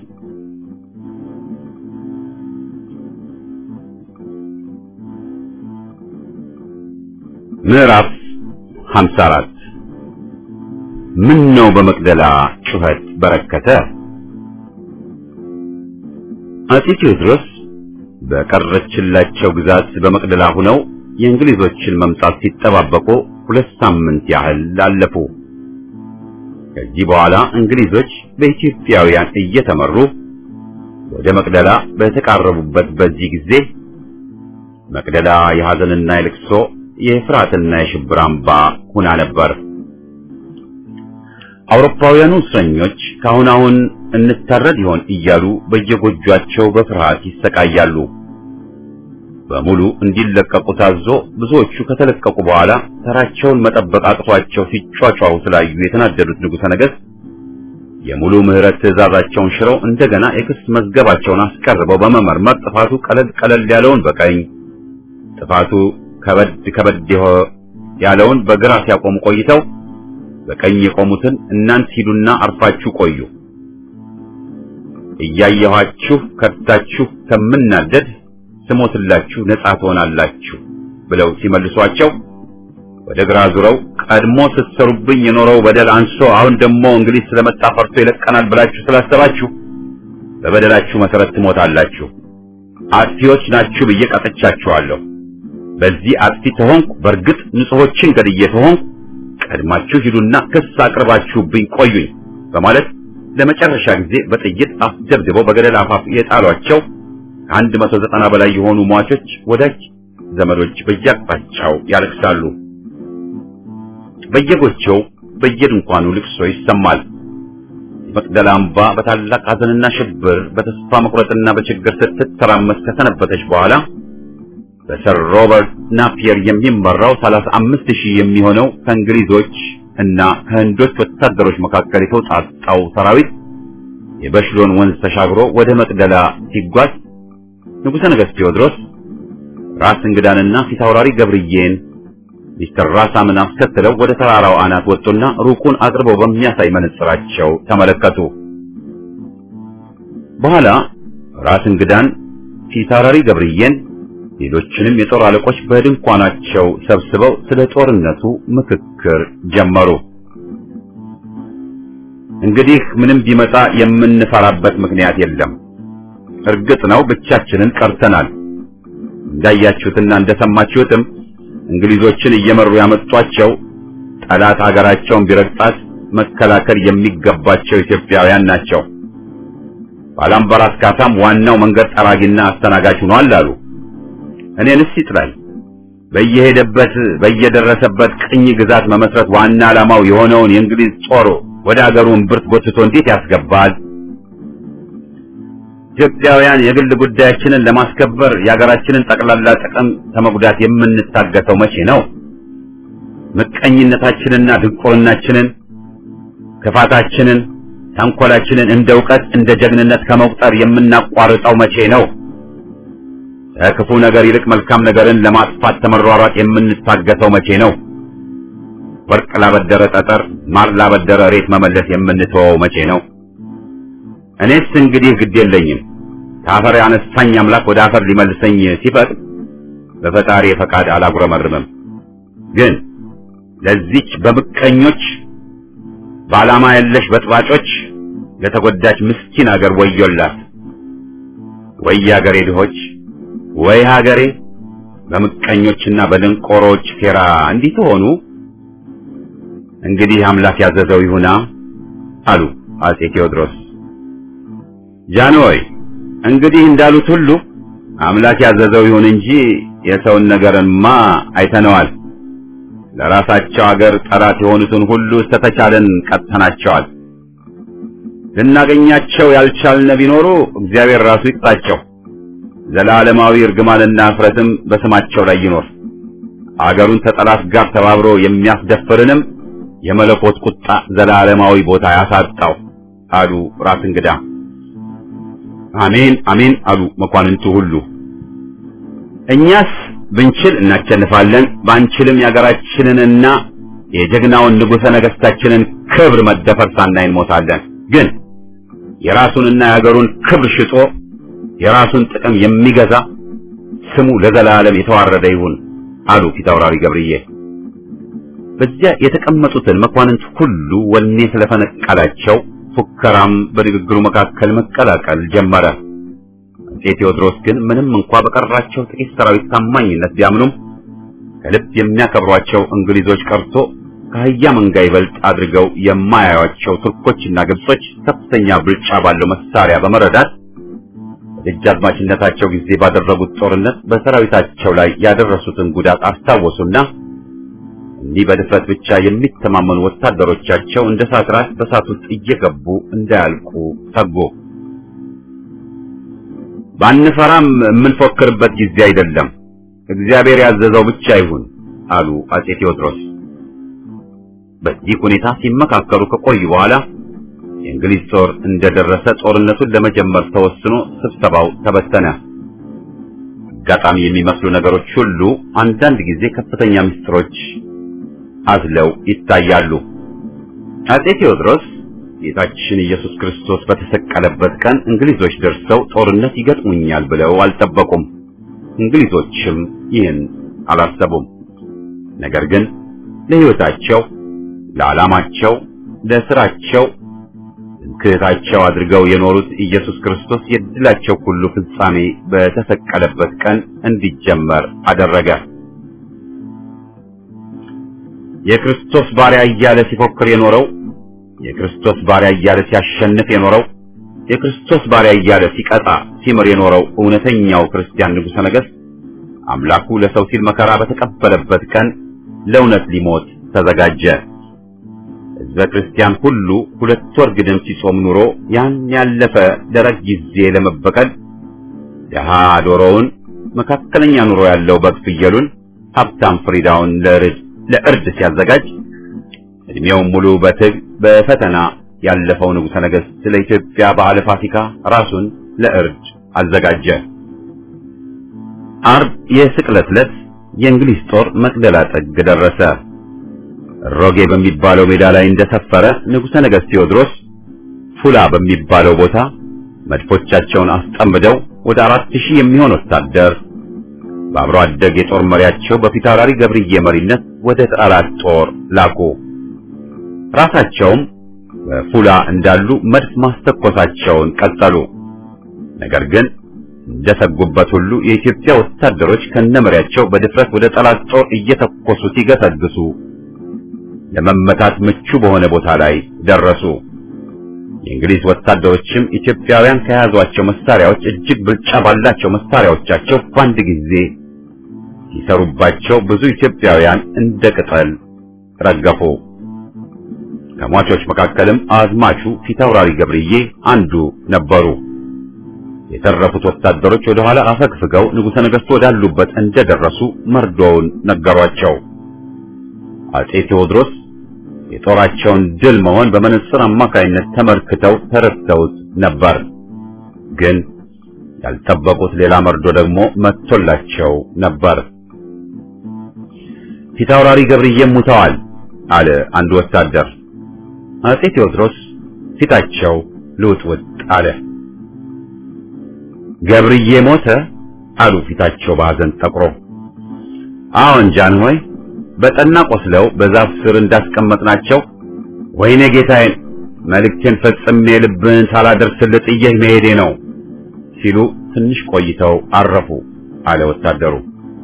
ምዕራፍ 54 ምን ነው በመቅደላ ጩኸት በረከተ አጼ ቴዎድሮስ በቀረችላቸው ግዛት በመቅደላ ሆነው የእንግሊዞችን መምጣት ሲጠባበቁ ሁለት ሳምንት ያህል አለፉ። ከዚህ በኋላ እንግሊዞች በኢትዮጵያውያን እየተመሩ ወደ መቅደላ በተቃረቡበት በዚህ ጊዜ መቅደላ የሐዘንና የልቅሶ የፍርሃትና የሽብር አምባ ሁና ነበር። አውሮፓውያኑ እስረኞች ካሁን አሁን እንታረድ ይሆን እያሉ በየጎጇቸው በፍርሃት ይሰቃያሉ። በሙሉ እንዲለቀቁ ታዞ ብዙዎቹ ከተለቀቁ በኋላ ተራቸውን መጠበቅ አቅቷቸው ሲጯጯሁ ስላዩ የተናደዱት ንጉሠ ነገሥት የሙሉ ምህረት ትእዛዛቸውን ሽረው እንደገና የክስ መዝገባቸውን አስቀርበው በመመርመር ጥፋቱ ቀለል ቀለል ያለውን በቀኝ ጥፋቱ ከበድ ከበድ ያለውን በግራ ሲያቆሙ ቆይተው በቀኝ የቆሙትን እናንት ሂዱና አርፋችሁ ቆዩ፣ እያየኋችሁ ከድታችሁ ከምናደድ ስሞትላችሁ ነጻ ትሆናላችሁ ብለው ሲመልሷቸው ወደ ግራ ዙረው ቀድሞ ስትሰሩብኝ የኖረው በደል አንሶ አሁን ደግሞ እንግሊዝ ስለመጣ ፈርቶ ይለቀናል ብላችሁ ስላሰባችሁ በበደላችሁ መሰረት ትሞታላችሁ። አጥፊዎች ናችሁ ብዬ ቀጥቻችኋለሁ። በዚህ አጥፊ ተሆንኩ፣ በእርግጥ ንጹሖችን ገድዬ ተሆንኩ፣ ቀድማችሁ ሂዱና ክስ አቅርባችሁብኝ ቆዩኝ በማለት ለመጨረሻ ጊዜ በጥይት አስደብድበው በገደል አፋፍ የጣሏቸው ከአንድ መቶ ዘጠና በላይ የሆኑ ሟቾች ወዳጅ ዘመዶች በየአቅጣጫው ያለቅሳሉ። በየጎጆው በየድንኳኑ ልቅሶ ይሰማል። መቅደላ አምባ በታላቅ ሐዘንና ሽብር በተስፋ መቁረጥና በችግር ስትተራመስ ከሰነበተች በኋላ በሰር ሮበርት ናፒየር የሚመራው ሰላሳ አምስት ሺህ የሚሆነው ከእንግሊዞች እና ከህንዶች ወታደሮች መካከል የተውጣጣው ሰራዊት የበሽሎን ወንዝ ተሻግሮ ወደ መቅደላ ሲጓዝ ንጉሠ ነገሥት ቴዎድሮስ ራስ እንግዳንና ፊታውራሪ ገብርዬን ሚስተር ራሳምን አስከትለው ወደ ተራራው አናት ወጡና ሩቁን አቅርበው በሚያሳይ መነጽራቸው ተመለከቱ። በኋላ ራስ እንግዳን፣ ፊታውራሪ ገብርዬን፣ ሌሎችንም የጦር አለቆች በድንኳናቸው ሰብስበው ስለ ጦርነቱ ምክክር ጀመሩ። እንግዲህ ምንም ቢመጣ የምንፈራበት ምክንያት የለም። እርግጥ ነው ብቻችንን ቀርተናል። እንዳያችሁትና እንደሰማችሁትም እንግሊዞችን እየመሩ ያመጧቸው ጠላት ሀገራቸውን ቢረግጣት መከላከል የሚገባቸው ኢትዮጵያውያን ናቸው። ባላምባራስ ካሳም ዋናው መንገድ ጠራጊና አስተናጋጅ ሆኗል አሉ። እኔንስ ይጥላል። በየሄደበት በየደረሰበት ቅኝ ግዛት መመስረት ዋና ዓላማው የሆነውን የእንግሊዝ ጦር ወደ አገሩ እምብርት ጎትቶ እንዴት ያስገባል? ኢትዮጵያውያን የግል ጉዳያችንን ለማስከበር የሀገራችንን ጠቅላላ ጥቅም ከመጉዳት የምንታገተው መቼ ነው? ምቀኝነታችንና ድንቁርናችንን፣ ክፋታችንን፣ ተንኮላችንን እንደ እውቀት እንደ ጀግንነት ከመቁጠር የምናቋርጠው መቼ ነው? ከክፉ ነገር ይልቅ መልካም ነገርን ለማጥፋት ተመሯሯጥ የምንታገተው መቼ ነው? ወርቅ ላበደረ ጠጠር፣ ማር ላበደረ ሬት መመለስ የምንተወው መቼ ነው? እኔስ እንግዲህ ግድ የለኝም። ከአፈር ያነሳኝ አምላክ ወደ አፈር ሊመልሰኝ ሲፈቅድ በፈጣሪ ፈቃድ አላጉረመርምም። ግን ለዚች በምቀኞች በዓላማ የለሽ በጥባጮች ለተጎዳች ምስኪን አገር ወዮላት። ወይ አገሬ ድሆች፣ ወይ ሀገሬ በምቀኞችና በደንቆሮች ሴራ እንዲህ ተሆኑ። እንግዲህ አምላክ ያዘዘው ይሁና አሉ አጼ ቴዎድሮስ። ጃንሆይ እንግዲህ እንዳሉት ሁሉ አምላክ ያዘዘው ይሁን እንጂ የሰውን ነገርማ አይተነዋል። ለራሳቸው አገር ጠላት የሆኑትን ሁሉ እስተተቻለን ቀጥተናቸዋል። ልናገኛቸው ያልቻልነ ቢኖሩ እግዚአብሔር ራሱ ይቅጣቸው። ዘላለማዊ እርግማንና እፍረትም በስማቸው ላይ ይኖር። አገሩን ከጠላት ጋር ተባብሮ የሚያስደፍርንም የመለኮት ቁጣ ዘላለማዊ ቦታ ያሳጣው አሉ ራስ እንግዳ። አሜን አሜን አሉ መኳንንቱ ሁሉ። እኛስ ብንችል እናቸንፋለን፣ ባንችልም የሀገራችንንና የጀግናውን ንጉሠ ነገሥታችንን ክብር መደፈር ሳናይ እንሞታለን። ግን የራሱንና የሀገሩን ክብር ሽጦ የራሱን ጥቅም የሚገዛ ስሙ ለዘላለም የተዋረደ ይሁን አሉ ፊታውራሪ ገብርዬ። በዚያ የተቀመጡትን መኳንንት ሁሉ ወኔ ስለፈነቀላቸው ፉከራም በንግግሩ መካከል መቀላቀል ጀመረ። አጼ ቴዎድሮስ ግን ምንም እንኳ በቀራቸው ጥቂት ሰራዊት ታማኝነት ቢያምኑም ከልብ የሚያከብሯቸው እንግሊዞች ቀርቶ ከአህያ መንጋ ይበልጥ አድርገው የማያዩአቸው ቱርኮችና ግብጾች ከፍተኛ ብልጫ ባለው መሳሪያ በመረዳት በደጃዝማችነታቸው ጊዜ ባደረጉት ጦርነት በሰራዊታቸው ላይ ያደረሱትን ጉዳት አስታወሱና እንዲህ በድፍረት ብቻ የሚተማመኑ ወታደሮቻቸው እንደ ሳትራት በሳት ውስጥ እየገቡ እንዳያልቁ ሰጉ። ባንፈራም የምንፎክርበት ጊዜ አይደለም፣ እግዚአብሔር ያዘዘው ብቻ ይሁን አሉ አጼ ቴዎድሮስ። በዚህ ሁኔታ ሲመካከሩ ከቆዩ በኋላ የእንግሊዝ ጦር እንደደረሰ ጦርነቱን ለመጀመር ተወስኖ ስብሰባው ተበተነ። አጋጣሚ የሚመስሉ ነገሮች ሁሉ አንዳንድ ጊዜ ከፍተኛ ምስጢሮች አዝለው ይታያሉ። አጼ ቴዎድሮስ ጌታችን ኢየሱስ ክርስቶስ በተሰቀለበት ቀን እንግሊዞች ደርሰው ጦርነት ይገጥሙኛል ብለው አልጠበቁም። እንግሊዞችም ይህን አላሰቡም። ነገር ግን ለሕይወታቸው፣ ለዓላማቸው፣ ለስራቸው ትምክህታቸው አድርገው የኖሩት ኢየሱስ ክርስቶስ የድላቸው ሁሉ ፍጻሜ በተሰቀለበት ቀን እንዲጀመር አደረገ። የክርስቶስ ባሪያ እያለ ሲፎክር የኖረው የክርስቶስ ባሪያ እያለ ሲያሸንፍ የኖረው የክርስቶስ ባሪያ እያለ ሲቀጣ ሲምር የኖረው እውነተኛው ክርስቲያን ንጉሠ ነገሥት አምላኩ ለሰው ሲል መከራ በተቀበለበት ቀን ለእውነት ሊሞት ተዘጋጀ። ሕዝበ ክርስቲያን ሁሉ ሁለት ወር ግድም ሲጾም ኑሮ ያን ያለፈ ደረቅ ጊዜ ለመበቀል ደሃ ዶሮውን፣ መካከለኛ ኑሮ ያለው በግ ፍየሉን፣ ሀብታም ፍሪዳውን ለርድ ለእርድ ሲያዘጋጅ እድሜውን ሙሉ በትግ በፈተና ያለፈው ንጉሠ ነገሥት ስለ ኢትዮጵያ በዓለ ፋሲካ ራሱን ለእርድ አዘጋጀ። አርብ የስቅለት ዕለት የእንግሊዝ ጦር መቅደላ ጥግ ደረሰ። ሮጌ በሚባለው ሜዳ ላይ እንደሰፈረ ንጉሠ ነገሥት ቴዎድሮስ ፉላ በሚባለው ቦታ መድፎቻቸውን አስጠምደው ወደ አራት ሺህ የሚሆን ወታደር በአብሮ አደግ የጦር መሪያቸው በፊታውራሪ ገብርዬ መሪነት ወደ ጠላት ጦር ላኩ። ራሳቸውም በፉላ እንዳሉ መድፍ ማስተኮሳቸውን ቀጠሉ። ነገር ግን እንደሰጉበት ሁሉ የኢትዮጵያ ወታደሮች ከነመሪያቸው በድፍረት ወደ ጠላት ጦር እየተኮሱ ሲገሰግሱ ለመመታት ምቹ በሆነ ቦታ ላይ ደረሱ። የእንግሊዝ ወታደሮችም ኢትዮጵያውያን ከያዟቸው መሳሪያዎች እጅግ ብልጫ ባላቸው መሳሪያዎቻቸው በአንድ ጊዜ ሲሰሩባቸው ብዙ ኢትዮጵያውያን እንደ ቅጠል ረገፉ። ከሟቾች መካከልም አዝማቹ ፊታውራሪ ገብርዬ አንዱ ነበሩ። የተረፉት ወታደሮች ወደ ኋላ አፈግፍገው ንጉሠ ነገሥቱ ወዳሉበት እንደደረሱ መርዶውን ነገሯቸው። አጼ ቴዎድሮስ የጦራቸውን ድል መሆን በመነጽር አማካይነት ተመልክተው ተረድተውት ነበር። ግን ያልጠበቁት ሌላ መርዶ ደግሞ መጥቶላቸው ነበር። ፊታውራሪ ገብርዬም ሙተዋል አለ አንድ ወታደር። አጼ ቴዎድሮስ ፊታቸው ልውጥውጥ አለ። ገብርዬ ሞተ አሉ ፊታቸው በሐዘን ጠቁሮ። አዎን ጃንሆይ በጠና ቆስለው በዛፍ ስር እንዳስቀመጥናቸው ወይኔ ጌታዬን መልእክቴን ፈጽሜ ልብን ሳላደርስልህ ጥዬህ መሄዴ ነው ሲሉ ትንሽ ቆይተው አረፉ አለ ወታደሩ።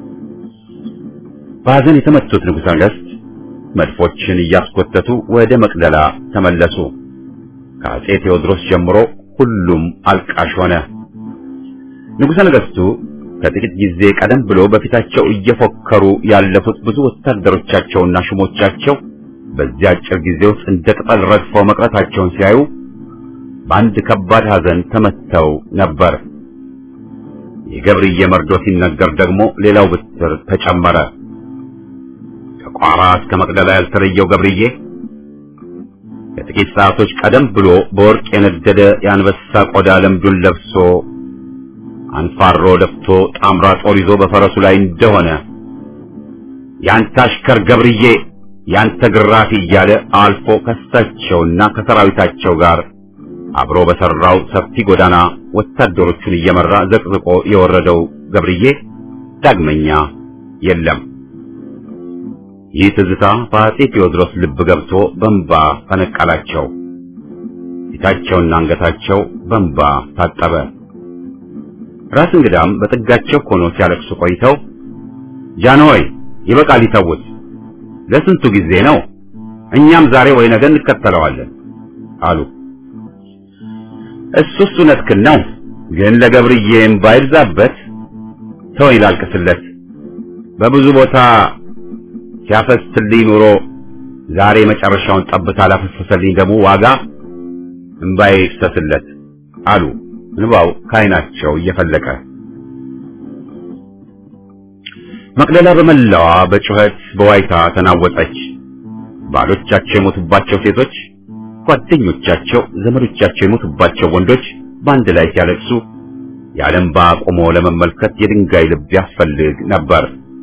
በሐዘን የተመቱት ንጉሠ ነገሥት መድፎችን እያስኮተቱ ወደ መቅደላ ተመለሱ። ከአጼ ቴዎድሮስ ጀምሮ ሁሉም አልቃሽ ሆነ። ንጉሠ ነገሥቱ ከጥቂት ጊዜ ቀደም ብሎ በፊታቸው እየፎከሩ ያለፉት ብዙ ወታደሮቻቸውና ሹሞቻቸው በዚያ አጭር ጊዜ ውስጥ እንደ ቅጠል ረግፈው መቅረታቸውን ሲያዩ በአንድ ከባድ ሐዘን ተመተው ነበር። የገብርዬ መርዶ ሲነገር ደግሞ ሌላው ብትር ተጨመረ። ከቋራ እስከ መቅደላ ያልተለየው ገብርዬ ከጥቂት ሰዓቶች ቀደም ብሎ በወርቅ የነደደ የአንበሳ ቆዳ ለምዱን ለብሶ አንፋሮ ደፍቶ ጣምራ ጦር ይዞ በፈረሱ ላይ እንደሆነ ያንተ አሽከር ገብርዬ ያንተ ግራፊ እያለ አልፎ ከሳቸውና ከሰራዊታቸው ጋር አብሮ በሰራው ሰፊ ጎዳና ወታደሮቹን እየመራ ዘቅዝቆ የወረደው ገብርዬ ዳግመኛ የለም። ይህ ትዝታ በአጼ ቴዎድሮስ ልብ ገብቶ በንባ ፈነቀላቸው። ፊታቸውና አንገታቸው በንባ ታጠበ። ራስ እንግዳም በጥጋቸው ሆኖ ሲያለቅሱ ቆይተው ጃንሆይ ይበቃል ይተውት፣ ለስንቱ ጊዜ ነው? እኛም ዛሬ ወይ ነገ እንከተለዋለን አሉ። እሱስ እውነትህን ነው፣ ግን ለገብርዬ እምባ ይብዛበት ተወኝ ላልቅስለት። በብዙ ቦታ ሲያፈስልኝ ኑሮ ዛሬ መጨረሻውን ጠብታ ላፈሰሰልኝ ደግሞ ዋጋ እምባዬ ይፍሰስለት አሉ። እንባው ከዓይናቸው እየፈለቀ መቅደላ በመላዋ በጩኸት በዋይታ ተናወጠች። ባሎቻቸው የሞቱባቸው ሴቶች፣ ጓደኞቻቸው፣ ዘመዶቻቸው የሞቱባቸው ወንዶች በአንድ ላይ ሲያለቅሱ የዓለምባ ቆሞ ለመመልከት የድንጋይ ልብ ያስፈልግ ነበር።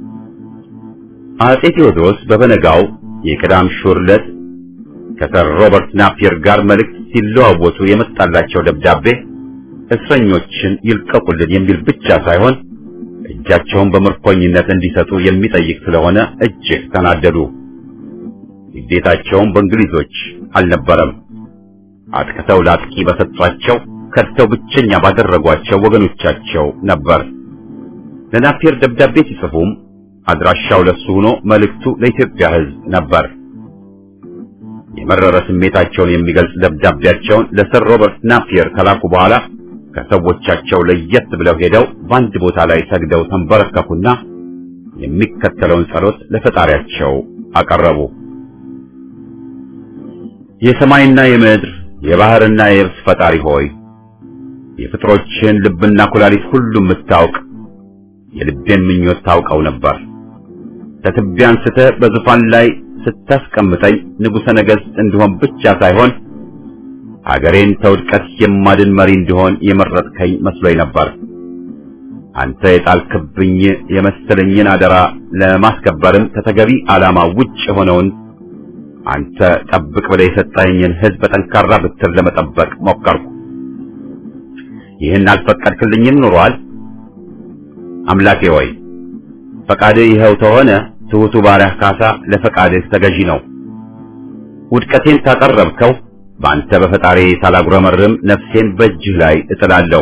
አጼ ቴዎድሮስ በበነጋው የቅዳም ሹር ዕለት ከሰር ሮበርት ናፒየር ጋር መልእክት ሲለዋወጡ የመጣላቸው ደብዳቤ እስረኞችን ይልቀቁልን የሚል ብቻ ሳይሆን እጃቸውን በምርኮኝነት እንዲሰጡ የሚጠይቅ ስለሆነ እጅግ ተናደዱ። ግዴታቸውም በእንግሊዞች አልነበረም። አጥቅተው ላጥቂ በሰጧቸው ከድተው ብቸኛ ባደረጓቸው ወገኖቻቸው ነበር። ለናፒየር ደብዳቤ ሲጽፉም አድራሻው ለሱ ሆኖ መልእክቱ ለኢትዮጵያ ሕዝብ ነበር። የመረረ ስሜታቸውን የሚገልጽ ደብዳቤያቸውን ለሰር ሮበርት ናፒየር ከላኩ በኋላ ከሰዎቻቸው ለየት ብለው ሄደው በአንድ ቦታ ላይ ሰግደው ተንበረከኩና የሚከተለውን ጸሎት ለፈጣሪያቸው አቀረቡ። የሰማይና የምድር የባህርና የየብስ ፈጣሪ ሆይ የፍጥሮችን ልብና ኩላሊት ሁሉ የምታውቅ የልቤን ምኞት ታውቀው ነበር። ከትቢያ አንስተህ በዙፋን ላይ ስታስቀምጠኝ ንጉሠ ነገሥት እንድሆን ብቻ ሳይሆን አገሬን ተውድቀት የማድን መሪ እንድሆን የመረጥከኝ መስሎኝ ነበር። አንተ የጣልክብኝ የመሰለኝን አደራ ለማስከበርም ከተገቢ ዓላማ ውጭ የሆነውን አንተ ጠብቅ ብለህ የሰጠኸኝን ሕዝብ በጠንካራ ብትር ለመጠበቅ ሞከርኩ። ይህን አልፈቀድክልኝም ኑሯል። አምላኬ ሆይ ፈቃድህ ይኸው ተሆነ። ትሑቱ ባሪያህ ካሳ ለፈቃድህ ተገዢ ነው። ውድቀቴን ካቀረብከው በአንተ በፈጣሪ ሳላጉረመርም ነፍሴን በእጅህ ላይ እጥላለሁ።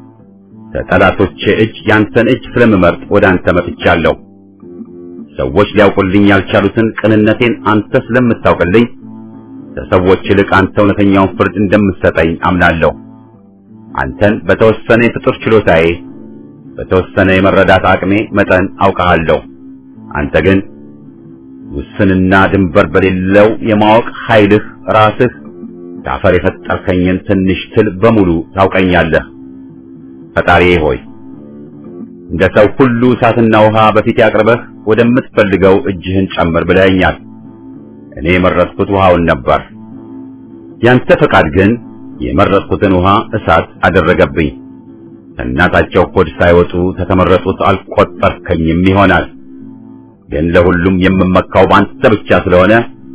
ከጠላቶቼ እጅ ያንተን እጅ ስለምመርጥ ወደ አንተ መጥቻለሁ። ሰዎች ሊያውቁልኝ ያልቻሉትን ቅንነቴን አንተ ስለምታውቅልኝ ከሰዎች ይልቅ አንተ እውነተኛውን ፍርድ እንደምትሰጠኝ አምናለሁ። አንተን በተወሰነ የፍጡር ችሎታዬ በተወሰነ የመረዳት አቅሜ መጠን አውቀሃለሁ። አንተ ግን ውስንና ድንበር በሌለው የማወቅ ኃይልህ ራስህ ከአፈር የፈጠርከኝን ትንሽ ትል በሙሉ ታውቀኛለህ። ፈጣሪዬ ሆይ እንደ ሰው ሁሉ እሳትና ውሃ በፊት ያቅርበህ ወደምትፈልገው እጅህን ጨምር ብለኸኛል። እኔ የመረጥኩት ውሃውን ነበር። ያንተ ፈቃድ ግን የመረጥኩትን ውሃ እሳት አደረገብኝ። ከእናታቸው ሆድ ሳይወጡ ከተመረጡት አልቆጠርከኝም ይሆናል። ግን ለሁሉም የምመካው በአንተ ብቻ ስለሆነ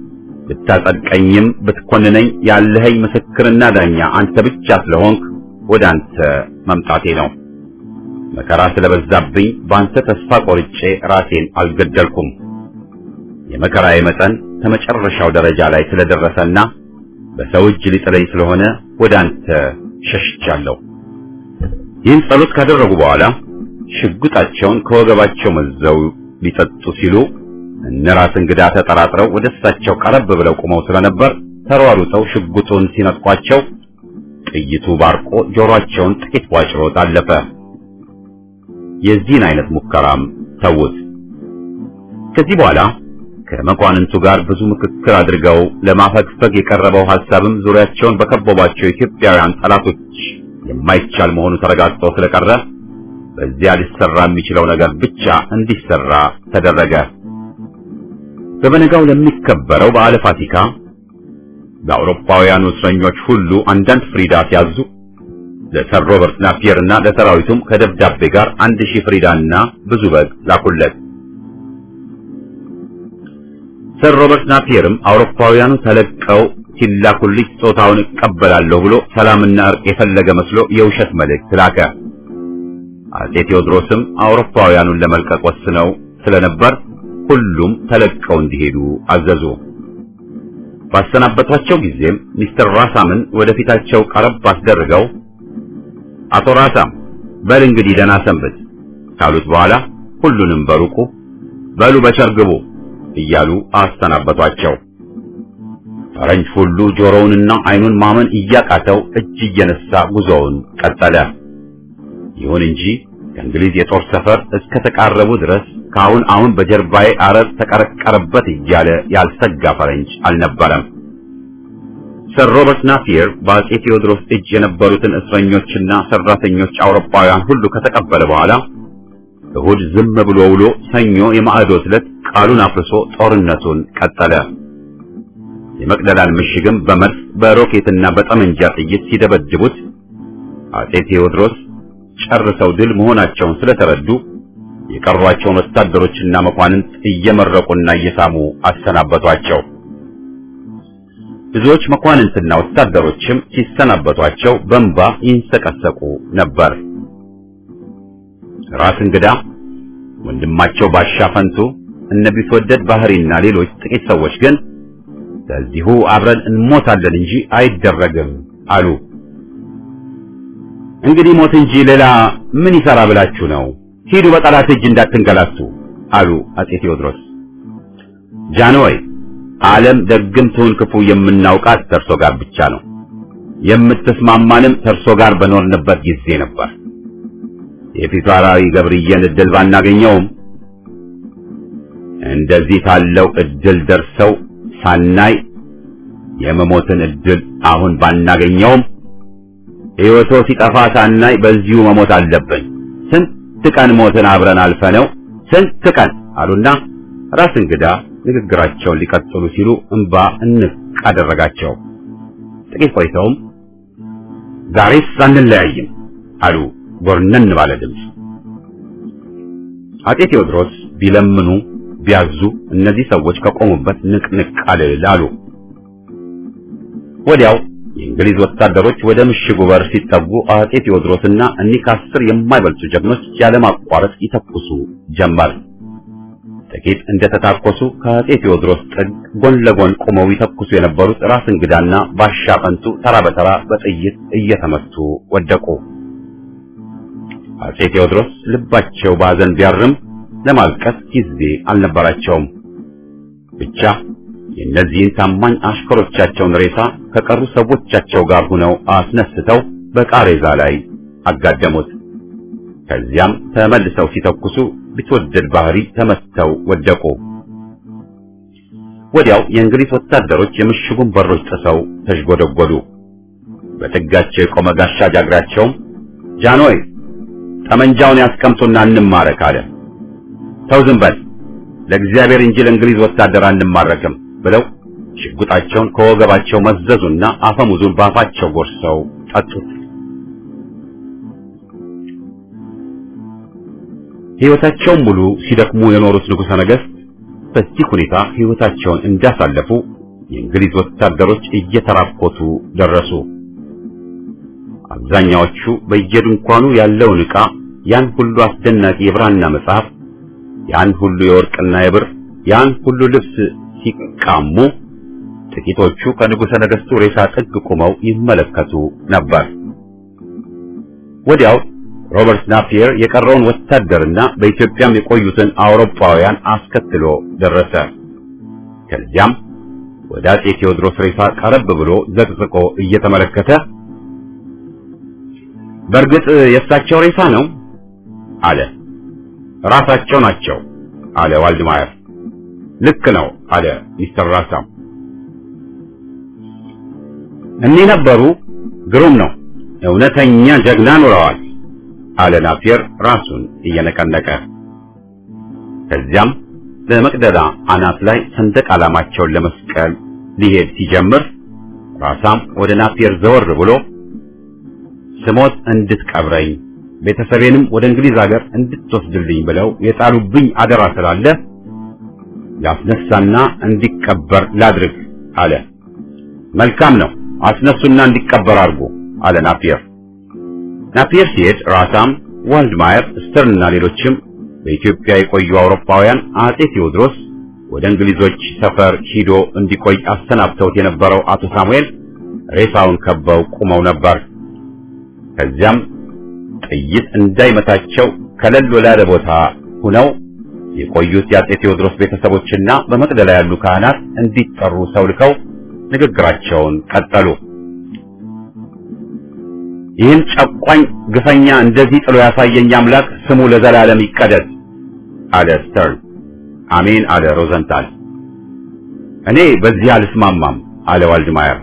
ብታጸድቀኝም ብትኮንነኝ ያለኸኝ ምስክርና ዳኛ አንተ ብቻ ስለሆንክ ወደ አንተ መምጣቴ ነው። መከራ ስለበዛብኝ በአንተ ተስፋ ቆርጬ ራሴን አልገደልኩም። የመከራዬ መጠን ከመጨረሻው ደረጃ ላይ ስለደረሰና በሰው እጅ ሊጥለኝ ስለሆነ ወደ አንተ ሸሽቻለሁ። ይህን ጸሎት ካደረጉ በኋላ ሽጉጣቸውን ከወገባቸው መዘው ሊጠጡ ሲሉ እነ ራስ እንግዳ ተጠራጥረው ወደ እሳቸው ቀረብ ብለው ቆመው ስለነበር ተሯሩጠው ሽጉጡን ሲነጥቋቸው ጥይቱ ባርቆ ጆሮአቸውን ጥቂት ዋጭሮት አለፈ። የዚህን አይነት ሙከራም ተውት። ከዚህ በኋላ ከመኳንንቱ ጋር ብዙ ምክክር አድርገው ለማፈግፈግ የቀረበው ሐሳብም ዙሪያቸውን በከበቧቸው ኢትዮጵያውያን ጠላቶች የማይቻል መሆኑ ተረጋግጦ ስለቀረ በዚያ ሊሰራ የሚችለው ነገር ብቻ እንዲሰራ ተደረገ። በበነጋው ለሚከበረው በዓለ ፋሲካ ለአውሮፓውያኑ እስረኞች ሁሉ አንዳንድ ፍሪዳ ሲያዙ ለሰር ሮበርት ናፒየር እና ለሰራዊቱም ከደብዳቤ ጋር አንድ ሺህ ፍሪዳና ብዙ በግ ላኩለት። ሰር ሮበርት ናፒየርም አውሮፓውያኑ ተለቀው ሲላኩልኝ ጾታውን እቀበላለሁ ብሎ ሰላምና እርቅ የፈለገ መስሎ የውሸት መልእክት ላከ። አጼ ቴዎድሮስም አውሮፓውያኑን ለመልቀቅ ወስነው ስለነበር ሁሉም ተለቀው እንዲሄዱ አዘዙ። ባሰናበቷቸው ጊዜም ሚስተር ራሳምን ወደፊታቸው ቀረብ አስደርገው አቶ ራሳም በል እንግዲህ ደህና ሰንብት ካሉት በኋላ ሁሉንም በሩቁ በሉ በቸር ግቡ እያሉ አሰናበቷቸው። ፈረንጅ ሁሉ ጆሮውንና አይኑን ማመን እያቃተው እጅ እየነሳ ጉዞውን ቀጠለ። ይሁን እንጂ ከእንግሊዝ የጦር ሰፈር እስከ ተቃረቡ ድረስ ከአሁን አሁን በጀርባዬ አረር ተቀረቀረበት እያለ ያልሰጋ ፈረንጅ አልነበረም። ሰር ሮበርት ናፒየር በአጼ ቴዎድሮስ እጅ የነበሩትን እስረኞችና ሰራተኞች አውሮፓውያን ሁሉ ከተቀበለ በኋላ እሁድ ዝም ብሎ ውሎ ሰኞ የማዕዶት ዕለት ቃሉን አፍርሶ ጦርነቱን ቀጠለ። የመቅደላን ምሽግም በመድፍ በሮኬትና በጠመንጃ ጥይት ሲደበድቡት አጼ ቴዎድሮስ ጨርሰው ድል መሆናቸውን ስለተረዱ የቀሯቸውን ወታደሮችና መኳንንት እየመረቁና እየሳሙ አሰናበቷቸው። ብዙዎች መኳንንትና ወታደሮችም ሲሰናበቷቸው በእንባ ይንሰቀሰቁ ነበር። ራስ እንግዳ ወንድማቸው ባሻ ፈንቱ፣ እነ ቢትወደድ ባህሪና ሌሎች ጥቂት ሰዎች ግን በዚሁ አብረን እንሞታለን እንጂ አይደረግም አሉ። እንግዲህ ሞት እንጂ ሌላ ምን ይሰራ ብላችሁ ነው? ሂዱ በጠላት እጅ እንዳትንገላቱ አሉ አጼ ቴዎድሮስ። ጃንሆይ ዓለም ደግም ትሁን ክፉ የምናውቃት ተርሶ ጋር ብቻ ነው። የምትስማማንም ተርሶ ጋር በኖርንበት ጊዜ ነበር። የፊታውራሪ ገብርዬን እድል ባናገኘውም እንደዚህ ታለው እድል ደርሰው ሳናይ የመሞትን እድል አሁን ባናገኘውም ሕይወቶ ሲጠፋ ሳናይ በዚሁ መሞት አለብን። ስንት ቀን ሞትን አብረን አልፈነው ስንት ቀን አሉና ራስ እንግዳ ንግግራቸውን ሊቀጥሉ ሲሉ እንባ እንቅ አደረጋቸው። ጥቂት ቆይተውም ዛሬስ አንለያይም አሉ ጎርነን ባለ ድምፅ። አጤ ቴዎድሮስ ቢለምኑ ቢያዙ እነዚህ ሰዎች ከቆሙበት ንቅንቅ አልል አሉ። ወዲያው የእንግሊዝ ወታደሮች ወደ ምሽጉ በር ሲጠጉ አጤ ቴዎድሮስና እኒህ ከአስር የማይበልጡ ጀግኖች ያለማቋረጥ ይተኩሱ ጀመር። ጥቂት እንደተታኮሱ ከአጤ ቴዎድሮስ ጥግ ጎን ለጎን ቆመው ይተኩሱ የነበሩት ራስ እንግዳና ባሻ ፈንቱ ተራ በተራ በጥይት እየተመቱ ወደቁ። አጼ ቴዎድሮስ ልባቸው ባዘን ቢያርም ለማልቀስ ጊዜ አልነበራቸውም። ብቻ የእነዚህን ታማኝ አሽከሮቻቸውን ሬሳ ከቀሩ ሰዎቻቸው ጋር ሆነው አስነስተው በቃሬዛ ላይ አጋደሙት። ከዚያም ተመልሰው ሲተኩሱ ቢትወደድ ባህሪ ተመተው ወደቁ። ወዲያው የእንግሊዝ ወታደሮች የምሽጉን በሮች ጥሰው ተሽጎደጎዱ። በጥጋቸው የቆመ ጋሻ ጃግራቸውም ጃንሆይ ጠመንጃውን ያስቀምጡና እንማረክ አለ። ተው ዝም በል ለእግዚአብሔር እንጂ ለእንግሊዝ ወታደር አንማረክም ብለው ሽጉጣቸውን ከወገባቸው መዘዙና አፈሙዙን ባፋቸው ጎርሰው ጠጡት። ሕይወታቸውን ሙሉ ሲደክሙ የኖሩት ንጉሠ ነገሥት በዚህ ሁኔታ ሕይወታቸውን እንዳሳለፉ የእንግሊዝ ወታደሮች እየተራኮቱ ደረሱ። አብዛኛዎቹ በየድንኳኑ ያለውን ዕቃ ያን ሁሉ አስደናቂ የብራና መጽሐፍ፣ ያን ሁሉ የወርቅና የብር፣ ያን ሁሉ ልብስ ሲቃሙ፣ ጥቂቶቹ ከንጉሠ ነገሥቱ ሬሳ ጥግ ቆመው ይመለከቱ ነበር። ወዲያው ሮበርት ናፒየር የቀረውን ወታደርና በኢትዮጵያም የቆዩትን አውሮፓውያን አስከትሎ ደረሰ። ከዚያም ወደ አጼ ቴዎድሮስ ሬሳ ቀረብ ብሎ ዘቅዝቆ እየተመለከተ በእርግጥ የእሳቸው ሬሳ ነው አለ። ራሳቸው ናቸው አለ ዋልድማየር። ልክ ነው አለ ሚስተር ራሳም። እኒህ ነበሩ። ግሩም ነው። እውነተኛ ጀግና ኑረዋል አለ ናፒየር ራሱን እየነቀነቀ። ከዚያም በመቅደላ አናት ላይ ሰንደቅ ዓላማቸውን ለመስቀል ሊሄድ ሲጀምር ራሳም ወደ ናፒየር ዘወር ብሎ ስሞት እንድትቀብረኝ ቤተሰቤንም ወደ እንግሊዝ ሀገር እንድትወስድልኝ ብለው የጣሉብኝ አደራ ስላለ ላስነሳና እንዲቀበር ላድርግ አለ። መልካም ነው፣ አስነሱና እንዲቀበር አድርጎ አለ ናፒየር። ናፒየር ሲሄድ ራሳም፣ ዋልድማየር፣ ስተርንና ሌሎችም በኢትዮጵያ የቆዩ አውሮፓውያን አጼ ቴዎድሮስ ወደ እንግሊዞች ሰፈር ሂዶ እንዲቆይ አሰናብተውት የነበረው አቶ ሳሙኤል ሬሳውን ከበው ቁመው ነበር። ከዚያም ጥይት እንዳይመታቸው ከለል ወዳለ ቦታ ሁነው የቆዩት የአጼ ቴዎድሮስ ቤተሰቦችና በመቅደላ ያሉ ካህናት እንዲጠሩ ሰው ልከው ንግግራቸውን ቀጠሉ። ይህን ጨቋኝ ግፈኛ እንደዚህ ጥሎ ያሳየኝ አምላክ ስሙ ለዘላለም ይቀደስ አለ ስተርን። አሜን አለ ሮዘንታል። እኔ በዚህ አልስማማም አለ ዋልድማየር።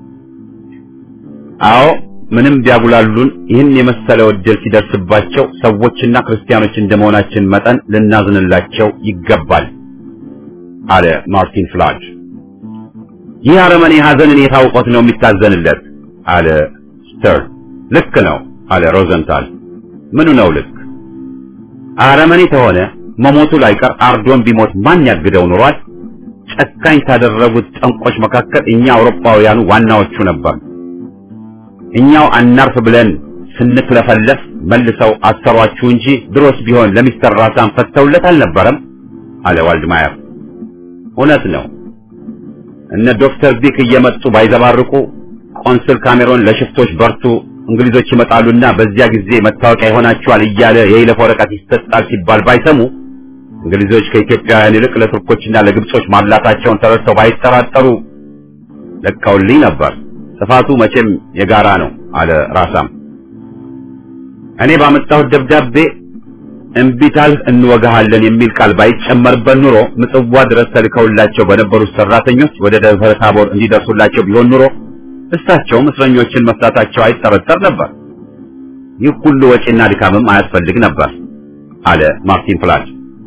አዎ ምንም ቢያጉላሉን ይህን የመሰለ ዕድል ሲደርስባቸው ሰዎችና ክርስቲያኖች እንደመሆናችን መጠን ልናዝንላቸው ይገባል አለ ማርቲን ፍላጅ። ይህ አረመኔ ሐዘንን የታውቆት ነው የሚታዘንለት አለ ስተርን። ልክ ነው አለ ሮዘንታል። ምኑ ነው ልክ? አረመኔ ተሆነ መሞቱ ላይቀር አርዶን ቢሞት ማን ያግደው ኑሯል? ጨካኝ ካደረጉት ጠንቆች መካከል እኛ አውሮፓውያኑ ዋናዎቹ ነበር። እኛው አናርፍ ብለን ስንክለፈለፍ መልሰው አሰሯችሁ እንጂ ድሮስ ቢሆን ለሚስተር ራሳን ፈተውለት አልነበረም አለ ዋልድማየር። እውነት ነው። እነ ዶክተር ቢክ እየመጡ ባይዘባርቁ ቆንስል ካሜሮን ለሽፍቶች በርቱ እንግሊዞች ይመጣሉና በዚያ ጊዜ መታወቂያ ይሆናችኋል እያለ የይለፍ ወረቀት ይሰጣል ሲባል ባይሰሙ እንግሊዞች ከኢትዮጵያውያን ይልቅ ለቱርኮችና ለግብጾች ማላታቸውን ተረድተው ባይጠራጠሩ ለቀውልኝ ነበር። ጥፋቱ መቼም የጋራ ነው አለ ራሳም። እኔ ባመጣሁት ደብዳቤ እምቢታልህ እንወጋሃለን የሚል ቃል ባይጨመርበት ኑሮ ምጽዋ ድረስ ተልከውላቸው በነበሩት ሰራተኞች ወደ ደብረ ታቦር እንዲደርሱላቸው ቢሆን ኑሮ እሳቸውም እስረኞችን መፍታታቸው አይጠረጠር ነበር። ይህ ሁሉ ወጪና ድካምም አያስፈልግ ነበር አለ ማርቲን ፍላጅ።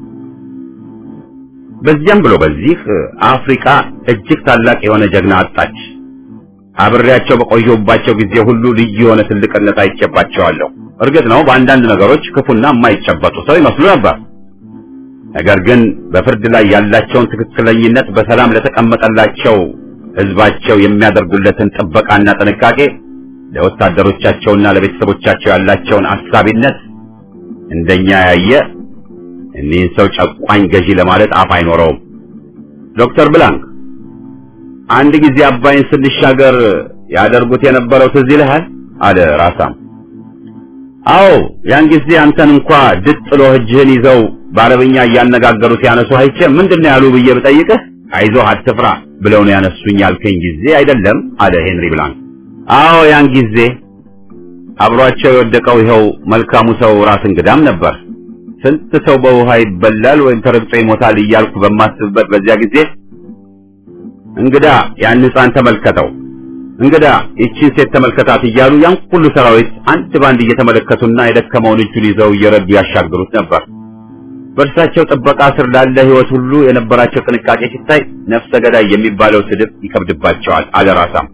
በዚያም ብሎ በዚህ አፍሪካ እጅግ ታላቅ የሆነ ጀግና አጣች። አብሬያቸው በቆየሁባቸው ጊዜ ሁሉ ልዩ የሆነ ትልቅነት አይቼባቸዋለሁ። እርግጥ ነው በአንዳንድ ነገሮች ክፉና የማይጨበጡ ሰው ይመስሉ ነበር። ነገር ግን በፍርድ ላይ ያላቸውን ትክክለኝነት በሰላም ለተቀመጠላቸው ሕዝባቸው የሚያደርጉለትን ጥበቃና ጥንቃቄ ለወታደሮቻቸውና ለቤተሰቦቻቸው ያላቸውን አሳቢነት እንደኛ ያየ እኒህን ሰው ጨቋኝ ገዢ ለማለት አፍ አይኖረውም። ዶክተር ብላንክ አንድ ጊዜ አባይን ስንሻገር ያደርጉት የነበረው ትዝ ይልሃል? አለ ራሳም። አዎ ያን ጊዜ አንተን እንኳ ድጥ ጥሎ እጅህን ይዘው በአረብኛ እያነጋገሩ ሲያነሱ አይቼ ምንድነው ያሉ ብዬ ብጠይቅህ አይዞህ አትፍራ ብለው ነው ያነሱኝ ያልከኝ ጊዜ አይደለም? አለ ሄንሪ ብላንክ። አዎ ያን ጊዜ አብሯቸው የወደቀው ይኸው መልካሙ ሰው ራስ እንግዳም ነበር። ስንት ሰው በውሃ ይበላል ወይም ተረግጦ ይሞታል እያልኩ በማስብበት በዚያ ጊዜ እንግዳ ያን ሕፃን ተመልከተው፣ እንግዳ ይቺን ሴት ተመልከታት እያሉ ያን ሁሉ ሰራዊት አንድ ባንድ እየተመለከቱና የደከመውን እጁን ይዘው እየረዱ ያሻግሩት ነበር። በእርሳቸው ጥበቃ ስር ላለ ሕይወት ሁሉ የነበራቸው ጥንቃቄ ሲታይ ነፍሰ ገዳይ የሚባለው ስድብ ይከብድባቸዋል አለ ራሳም።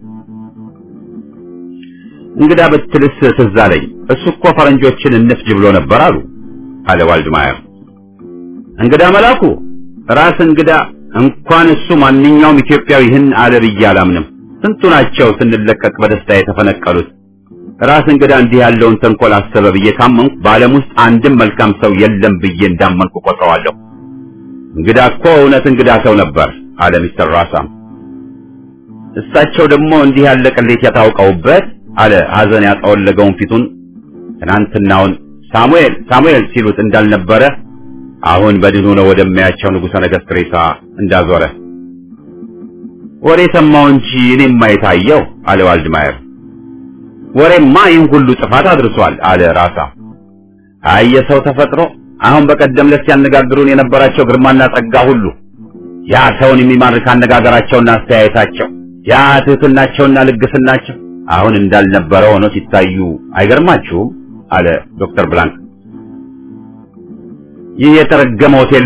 እንግዳ ብትልስ ትዝ አለኝ። እሱ እኮ ፈረንጆችን እንፍጅ ብሎ ነበር አሉ አለ ዋልድማየር። እንግዳ መላኩ ራስ እንግዳ እንኳን እሱ ማንኛውም ኢትዮጵያዊ ይህን አለ ብዬ አላምንም። ስንቱ ናቸው ስንለቀቅ በደስታ የተፈነቀሉት። ራስ እንግዳ እንዲህ ያለውን ተንኮል አሰበ ብዬ ካመንኩ በዓለም ውስጥ አንድም መልካም ሰው የለም ብዬ እንዳመንኩ ቆጥረዋለሁ። እንግዳ እኮ እውነት እንግዳ ሰው ነበር አለ ሚስተር ራሳም። እሳቸው ደግሞ እንዲህ ያለ ቅሌት ያታውቀውበት አለ ሐዘን ያጠወለገውን ፊቱን ትናንትናውን ሳሙኤል ሳሙኤል ሲሉት እንዳልነበረ አሁን በድን ሆኖ ወደሚያቸው ንጉሠ ነገሥት ሬሳ እንዳዞረ ወሬ ሰማው እንጂ እኔም የታየው አለ ዋልድማየር። ወሬማ ይህን ሁሉ ጥፋት አድርሷል አለ ራሳ። አይ የሰው ተፈጥሮ አሁን በቀደም ዕለት ሲያነጋግሩን የነበራቸው ግርማና ጸጋ ሁሉ ያ ሰውን የሚማርክ አነጋገራቸውና አስተያየታቸው ያ ትሕትናቸውና ልግስናቸው አሁን እንዳልነበረ ሆኖ ሲታዩ አይገርማችሁም? አለ ዶክተር ብላንክ። ይህ የተረገመ ሆቴሎ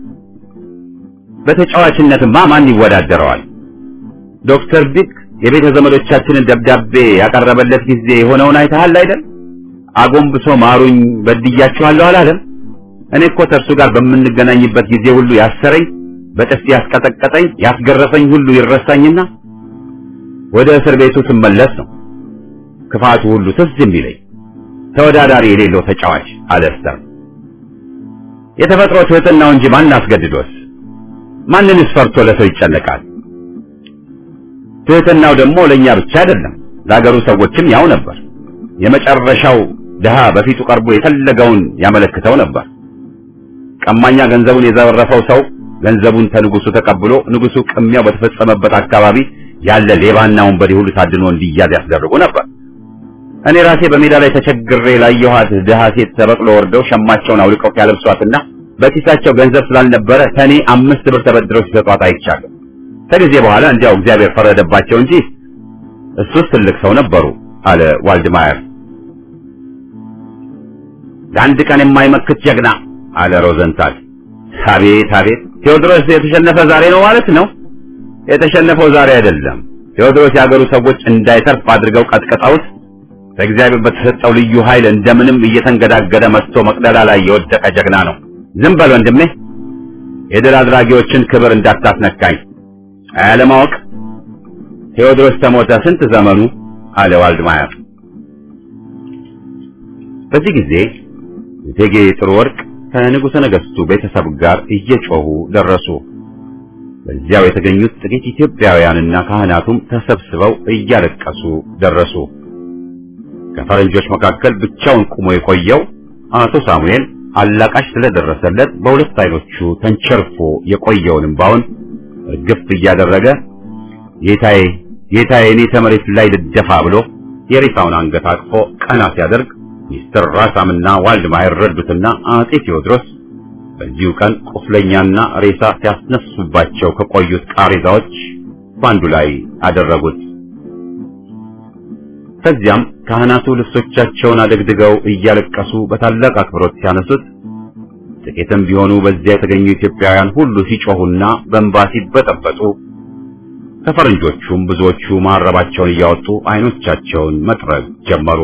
በተጫዋችነትማ ማን ይወዳደረዋል? ዶክተር ቢክ የቤተ ዘመዶቻችንን ደብዳቤ ያቀረበለት ጊዜ የሆነውን አይተሃል አይደል? አጎንብሶ ማሩኝ በድያችኋለሁ አላለም? እኔ እኮ ከእርሱ ጋር በምንገናኝበት ጊዜ ሁሉ ያሰረኝ፣ በጥፊ ያስቀጠቀጠኝ፣ ያስገረፈኝ ሁሉ ይረሳኝና ወደ እስር ቤቱ ስመለስ ነው ክፋቱ ሁሉ ትዝ የሚለኝ። ተወዳዳሪ የሌለው ተጫዋች አለ ስተር። የተፈጥሮ ትሕትናው እንጂ ማን አስገድዶስ? ማንንስ ፈርቶ ለሰው ይጨነቃል? ትሕትናው ደግሞ ለእኛ ብቻ አይደለም፣ ለአገሩ ሰዎችም ያው ነበር። የመጨረሻው ድሃ በፊቱ ቀርቦ የፈለገውን ያመለክተው ነበር። ቀማኛ ገንዘቡን የዘረፈው ሰው ገንዘቡን ከንጉሱ ተቀብሎ ንጉሱ ቅሚያው በተፈጸመበት አካባቢ ያለ ሌባና ወንበዴ ሁሉ ታድኖ እንዲያዝ ያስደርጉ ነበር። እኔ ራሴ በሜዳ ላይ ተቸግሬ ላየኋት ድሃ ሴት ተበቅሎ ወርደው ሸማቸውን አውልቀው ሲያለብሷትና በኪሳቸው ገንዘብ ስላልነበረ ከኔ አምስት ብር ተበድረው ሲሰጧት አይቻለሁ። ከጊዜ በኋላ እንዲያው እግዚአብሔር ፈረደባቸው እንጂ እሱስ ትልቅ ሰው ነበሩ አለ ዋልድማየር። ለአንድ ቀን የማይመክት ጀግና አለ ሮዘንታል። አቤት አቤት፣ ቴዎድሮስ የተሸነፈ ዛሬ ነው ማለት ነው። የተሸነፈው ዛሬ አይደለም። ቴዎድሮስ የአገሩ ሰዎች እንዳይተርፍ አድርገው ቀጥቅጠውት በእግዚአብሔር በተሰጠው ልዩ ኃይል እንደምንም እየተንገዳገደ መጥቶ መቅደላ ላይ የወደቀ ጀግና ነው። ዝም በል ወንድሜ፣ የድል አድራጊዎችን ክብር እንዳታስነካኝ። አያለማወቅ ቴዎድሮስ ተሞተ ስንት ዘመኑ አለ ዋልድማየር። በዚህ ጊዜ እቴጌ ጥሩ ወርቅ ከንጉሠ ነገሥቱ ቤተሰብ ጋር እየጮሁ ደረሱ። በዚያው የተገኙት ጥቂት ኢትዮጵያውያንና ካህናቱም ተሰብስበው እያለቀሱ ደረሱ። ከፈረንጆች መካከል ብቻውን ቆሞ የቆየው አቶ ሳሙኤል አላቃሽ ስለደረሰለት በሁለት አይኖቹ ተንቸርፎ የቆየውን እምባውን እርግፍ እያደረገ ጌታዬ ጌታዬ እኔ ተመሬት ላይ ልደፋ ብሎ የሬሳውን አንገት አቅፎ ቀና ሲያደርግ ሚስተር ራሳምና ዋልድማየር ረዱትና አጼ ቴዎድሮስ በዚሁ ቀን ቁስለኛና ሬሳ ሲያስነሱባቸው ከቆዩት ቃሬዛዎች በአንዱ ላይ አደረጉት። ከዚያም ካህናቱ ልብሶቻቸውን አደግድገው እያለቀሱ በታላቅ አክብሮት ሲያነሱት ጥቂትም ቢሆኑ በዚያ የተገኙ ኢትዮጵያውያን ሁሉ ሲጮሁና በእንባ ሲበጠበጡ ከፈረንጆቹም ብዙዎቹ ማረባቸውን እያወጡ አይኖቻቸውን መጥረግ ጀመሩ።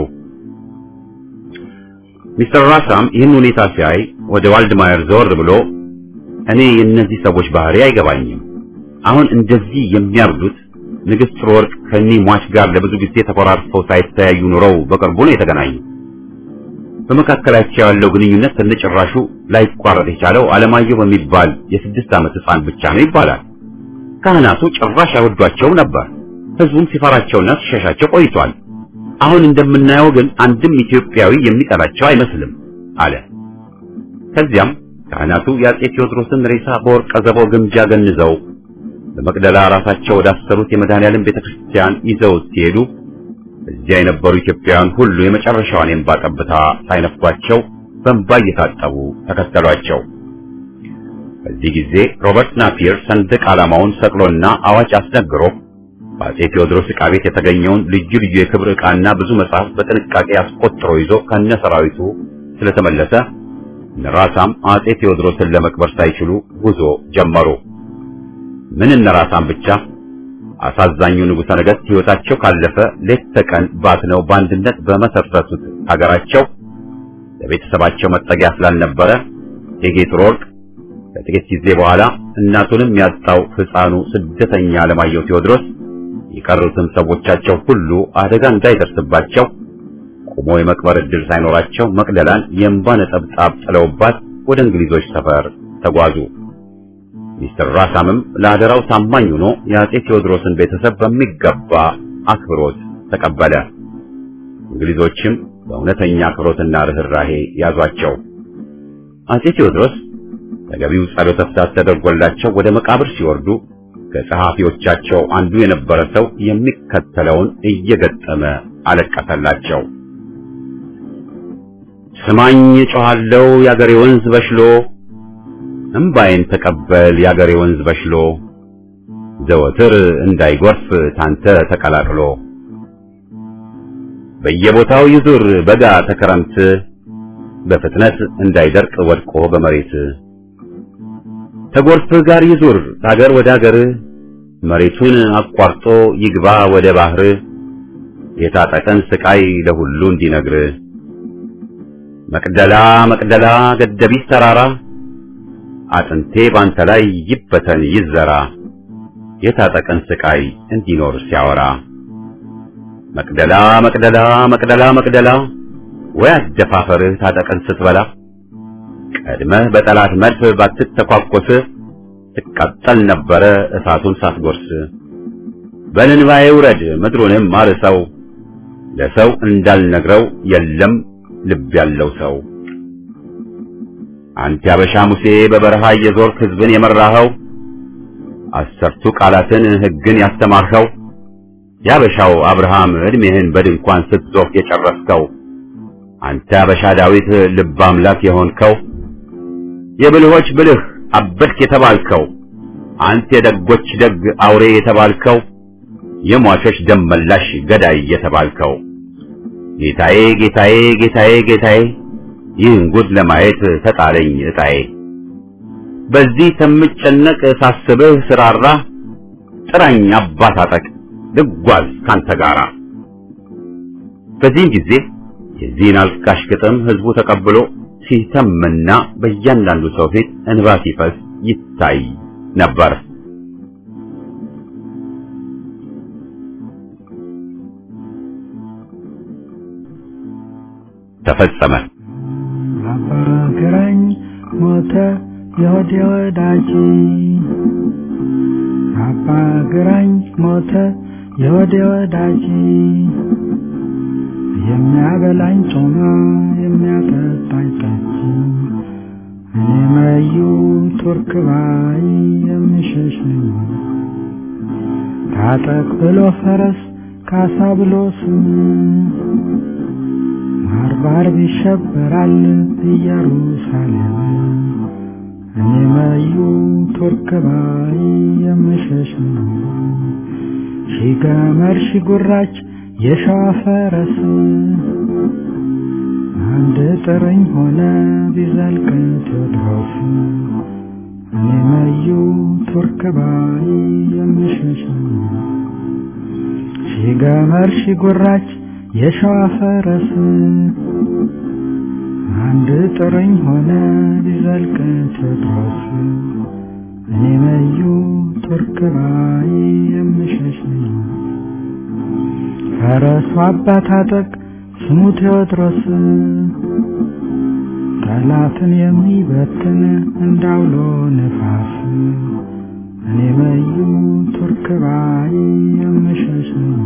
ሚስተር ራሳም ይህን ሁኔታ ሲያይ ወደ ዋልድማየር ዘወር ብሎ እኔ የእነዚህ ሰዎች ባህሪ አይገባኝም። አሁን እንደዚህ የሚያርዱት ንግሥት ጥሩ ወርቅ ከእኒህ ሟች ጋር ለብዙ ጊዜ ተኮራርፈው ሳይተያዩ ኑረው በቅርቡ ነው የተገናኙ። በመካከላቸው ያለው ግንኙነት ከነጭራሹ ላይቋረጥ የቻለው አለማየሁ በሚባል የስድስት ዓመት ሕፃን ብቻ ነው ይባላል። ካህናቱ ጭራሽ አይወዷቸውም ነበር። ሕዝቡም ሲፈራቸውና ሲሸሻቸው ቆይቷል። አሁን እንደምናየው ግን አንድም ኢትዮጵያዊ የሚጠላቸው አይመስልም አለ። ከዚያም ካህናቱ የአጼ ቴዎድሮስን ሬሳ በወርቀ ዘቦ ግምጃ ገንዘው በመቅደላ ራሳቸው ወዳሰሩት የመድኃኔዓለም ቤተክርስቲያን ይዘውት ሲሄዱ እዚያ የነበሩ ኢትዮጵያውያን ሁሉ የመጨረሻዋን የእንባ ጠብታ ሳይነፍጓቸው በእንባ እየታጠቡ ተከተሏቸው። በዚህ ጊዜ ሮበርት ናፒር ሰንደቅ ዓላማውን ሰቅሎና አዋጅ አስነግሮ በአጼ ቴዎድሮስ ዕቃ ቤት የተገኘውን ልዩ ልዩ የክብር ዕቃና ብዙ መጽሐፍ በጥንቃቄ አስቆጥሮ ይዞ ከነ ሰራዊቱ ስለተመለሰ ነራሳም አጼ ቴዎድሮስን ለመቅበር ሳይችሉ ጉዞ ጀመሩ። ምን እነራሳም ብቻ አሳዛኙ ንጉሠ ነገሥት ሕይወታቸው ካለፈ ሌት ተቀን ባትነው በአንድነት በመሰረቱት ሀገራቸው ለቤተሰባቸው መጠጊያ ስላልነበረ እቴጌ ጥሩ ወርቅ ከጥቂት ጊዜ በኋላ እናቱንም ያጣው ሕፃኑ ስደተኛ አለማየሁ ቴዎድሮስ የቀሩትም ሰዎቻቸው ሁሉ አደጋ እንዳይደርስባቸው ቆሞ የመቅበር ዕድል ሳይኖራቸው መቅደላን የእንባ ነጠብጣብ ጥለውባት ወደ እንግሊዞች ሰፈር ተጓዙ። ሚስተር ራሳምም ለአደራው ታማኝ ሆኖ የአጼ ቴዎድሮስን ቤተሰብ በሚገባ አክብሮት ተቀበለ። እንግሊዞችም በእውነተኛ አክብሮትና ርኅራሄ ያዟቸው። አጼ ቴዎድሮስ ተገቢው ጸሎተ ፍትሐት ተደርጎላቸው ወደ መቃብር ሲወርዱ ከጸሐፊዎቻቸው አንዱ የነበረ ሰው የሚከተለውን እየገጠመ አለቀሰላቸው። ስማኝ ጮኻለሁ የአገሬ ወንዝ በሽሎ እምባዬን ተቀበል የአገሬ ወንዝ በሽሎ ዘወትር እንዳይጎርፍ ታንተ ተቀላቅሎ በየቦታው ይዙር በጋ ተከረምት በፍጥነት እንዳይደርቅ ወድቆ በመሬት ተጎርፍ ጋር ይዙር ከአገር ወደ አገር መሬቱን አቋርጦ ይግባ ወደ ባህር የታጠቀን ስቃይ ለሁሉ እንዲነግር መቅደላ መቅደላ ገደቢት ተራራ አጥንቴ ባንተ ላይ ይበተን ይዘራ የታጠቀን ስቃይ እንዲኖር ሲያወራ መቅደላ መቅደላ መቅደላ መቅደላ ወይ አደፋፈርህ ታጠቀን ስትበላ ቀድመህ በጠላት መድፍ ባትተኳኮስ ትቃጠል ነበረ እሳቱን ሳትጎርስ በልንባዬ ውረድ ምድሩንም ማርሰው ለሰው እንዳልነግረው የለም ልብ ያለው ሰው አንተ ያበሻ ሙሴ በበረሃ እየዞርክ ሕዝብን የመራኸው አሰርቱ ቃላትን ሕግን ያስተማርኸው ያበሻው አብርሃም ዕድሜህን በድንኳን ስትዞር የጨረስከው አንተ ያበሻ ዳዊት ልብ አምላክ የሆንከው የብልሆች ብልህ አበድክ የተባልከው አንተ የደጎች ደግ አውሬ የተባልከው የሟቾች ደም መላሽ ገዳይ የተባልከው ጌታዬ ጌታዬ ጌታዬ ጌታዬ ይህን ጉድ ለማየት ተጣለኝ ዕጣዬ። በዚህ ከምጨነቅ ሳስብህ ስራራ ጥራኝ አባት አጠቅ ልጓዝ ካንተ ጋራ። በዚህም ጊዜ የዚህን አልቃሽ ግጥም ህዝቡ ተቀብሎ ሲተምና በእያንዳንዱ ሰው ፊት እንባ ሲፈስ ይታይ ነበር። ተፈጸመ። አባ ግራኝ ሞተ የሆዴ ወዳጅ አባ ግራኝ ሞተ የሆዴ ወዳጅ የሚያበላኝ ጮማ የሚያጠጣኝ ጠጅ እኔ መዩ ቱርክ ባይ የምሸሽ ነኝ ታጠቅ ብሎ ፈረስ ካሳ ብሎ ስም ባርባር ይሸበራል ኢየሩሳሌም እኔ መዩ ቱርክ ባይ የምሸሽ ነው። ሺ ገመድ ሺ ጉራች የሸዋ ፈረስ አንድ ጥርኝ ሆነ ቢዘልቅ ቴዎድሮስ እኔ መዩ ቱርክ ባይ የምሸሽ ነው። ሺ ገመድ ሺ ጉራች የሸዋ ፈረስ አንድ ጥርኝ ሆነ ቢዘልቅ ቴዎድሮስ እኔ መዩ ቱርክ ባይ የምሸሽ ነኝ። ፈረሱ አባት አጠቅ ስሙ ቴዎድሮስ ጠላትን የሚበትን እንዳውሎ ነፋስ እኔ መዩ ቱርክ ባይ የምሸሽ ነኝ።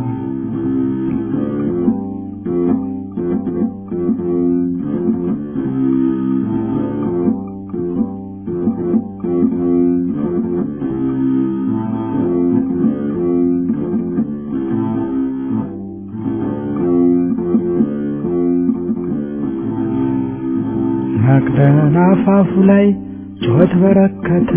መቅደላ አፋፉ ላይ ጩኸት በረከተ።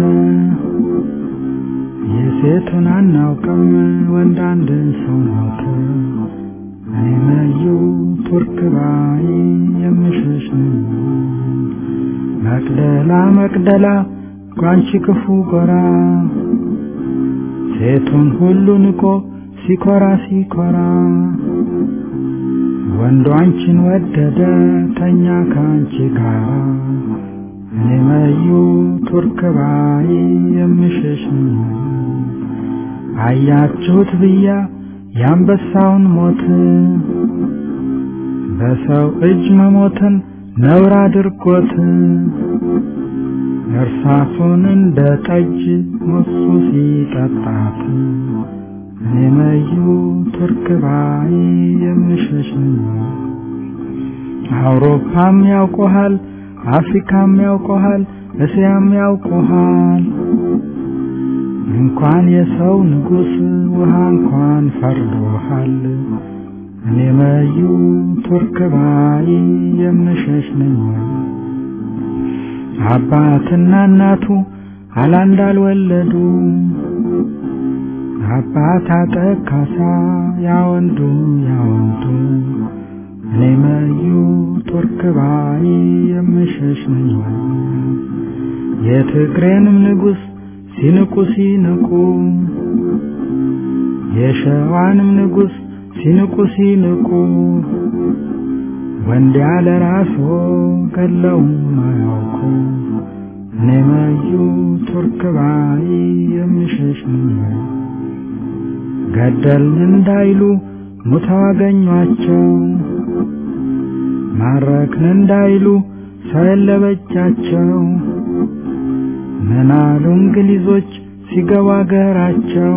የሴቱን አናውቅም ወንድ አንድ ሰው ሞተ። እኔ መዩ ቱርክ ባይ የምሸሽ ነኝ። መቅደላ መቅደላ ጓንቺ ክፉ ጎራ ሴቱን ሁሉ ንቆ ሲኮራ ሲኮራ ወንዱ አንቺን ወደደ ተኛ ከአንቺ ጋራ እኔ መዩ ቱርክ ባይ የምሸሽ ነኝ። አያችሁት ብያ የአንበሳውን ሞት በሰው እጅ መሞትን ነውር አድርጎት እርሳሱን እንደ ጠጅ ሙሱ ሲጠጣት እኔ መዩ ቱርክ ባይ የምሸሽ ነኝ። አውሮፓም ያውቆሃል፣ አፍሪካም ያውቆሃል፣ እስያም ያውቆሃል። እንኳን የሰው ንጉሥ ውሃ እንኳን ፈርዶሃል። እኔ መዩ ቱርክ ባይ የምሸሽ ነኝ። አባትና እናቱ አላንድ አልወለዱ አባት አጠካሳ ያወንዱ ያወንዱ እኔ መዩ ቱርክ ባይ የምሸሽ ነኝ። የትግሬንም ንጉሥ ሲንቁ ሲንቁ የሸዋንም ንጉሥ ሲንቁ ሲንቁ ወንድ ያለ ራሶ ገለውም አያውቁ እኔ መዩ ቱርክ ባይ የምሸሽ ነኝ። ገደልን እንዳይሉ ሙተው አገኟቸው፣ ማረክን እንዳይሉ ሰው የለበጃቸው። ምናሉ እንግሊዞች ሲገቡ አገራቸው፣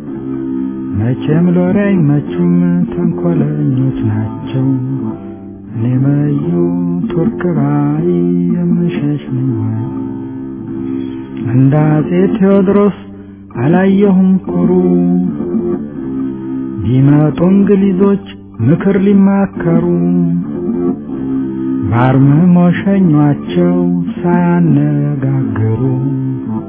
መቼም ሎሬ አይመቹም ተንኮለኞች ናቸው። እኔ መዩ ቱርክ ባይ የምሸሽ ነኝ እንደ አፄ ቴዎድሮስ አላየሁም ኩሩ ቢመጡ እንግሊዞች ምክር ሊማከሩ ባርምሞ ሸኟቸው ሳያነጋግሩ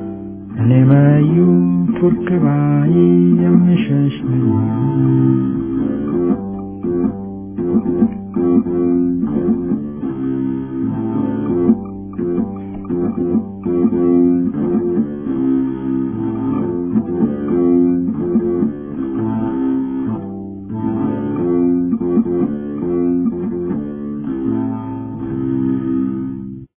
እኔ መዩ ቱርክ ባይ የምሸሽ ነኝ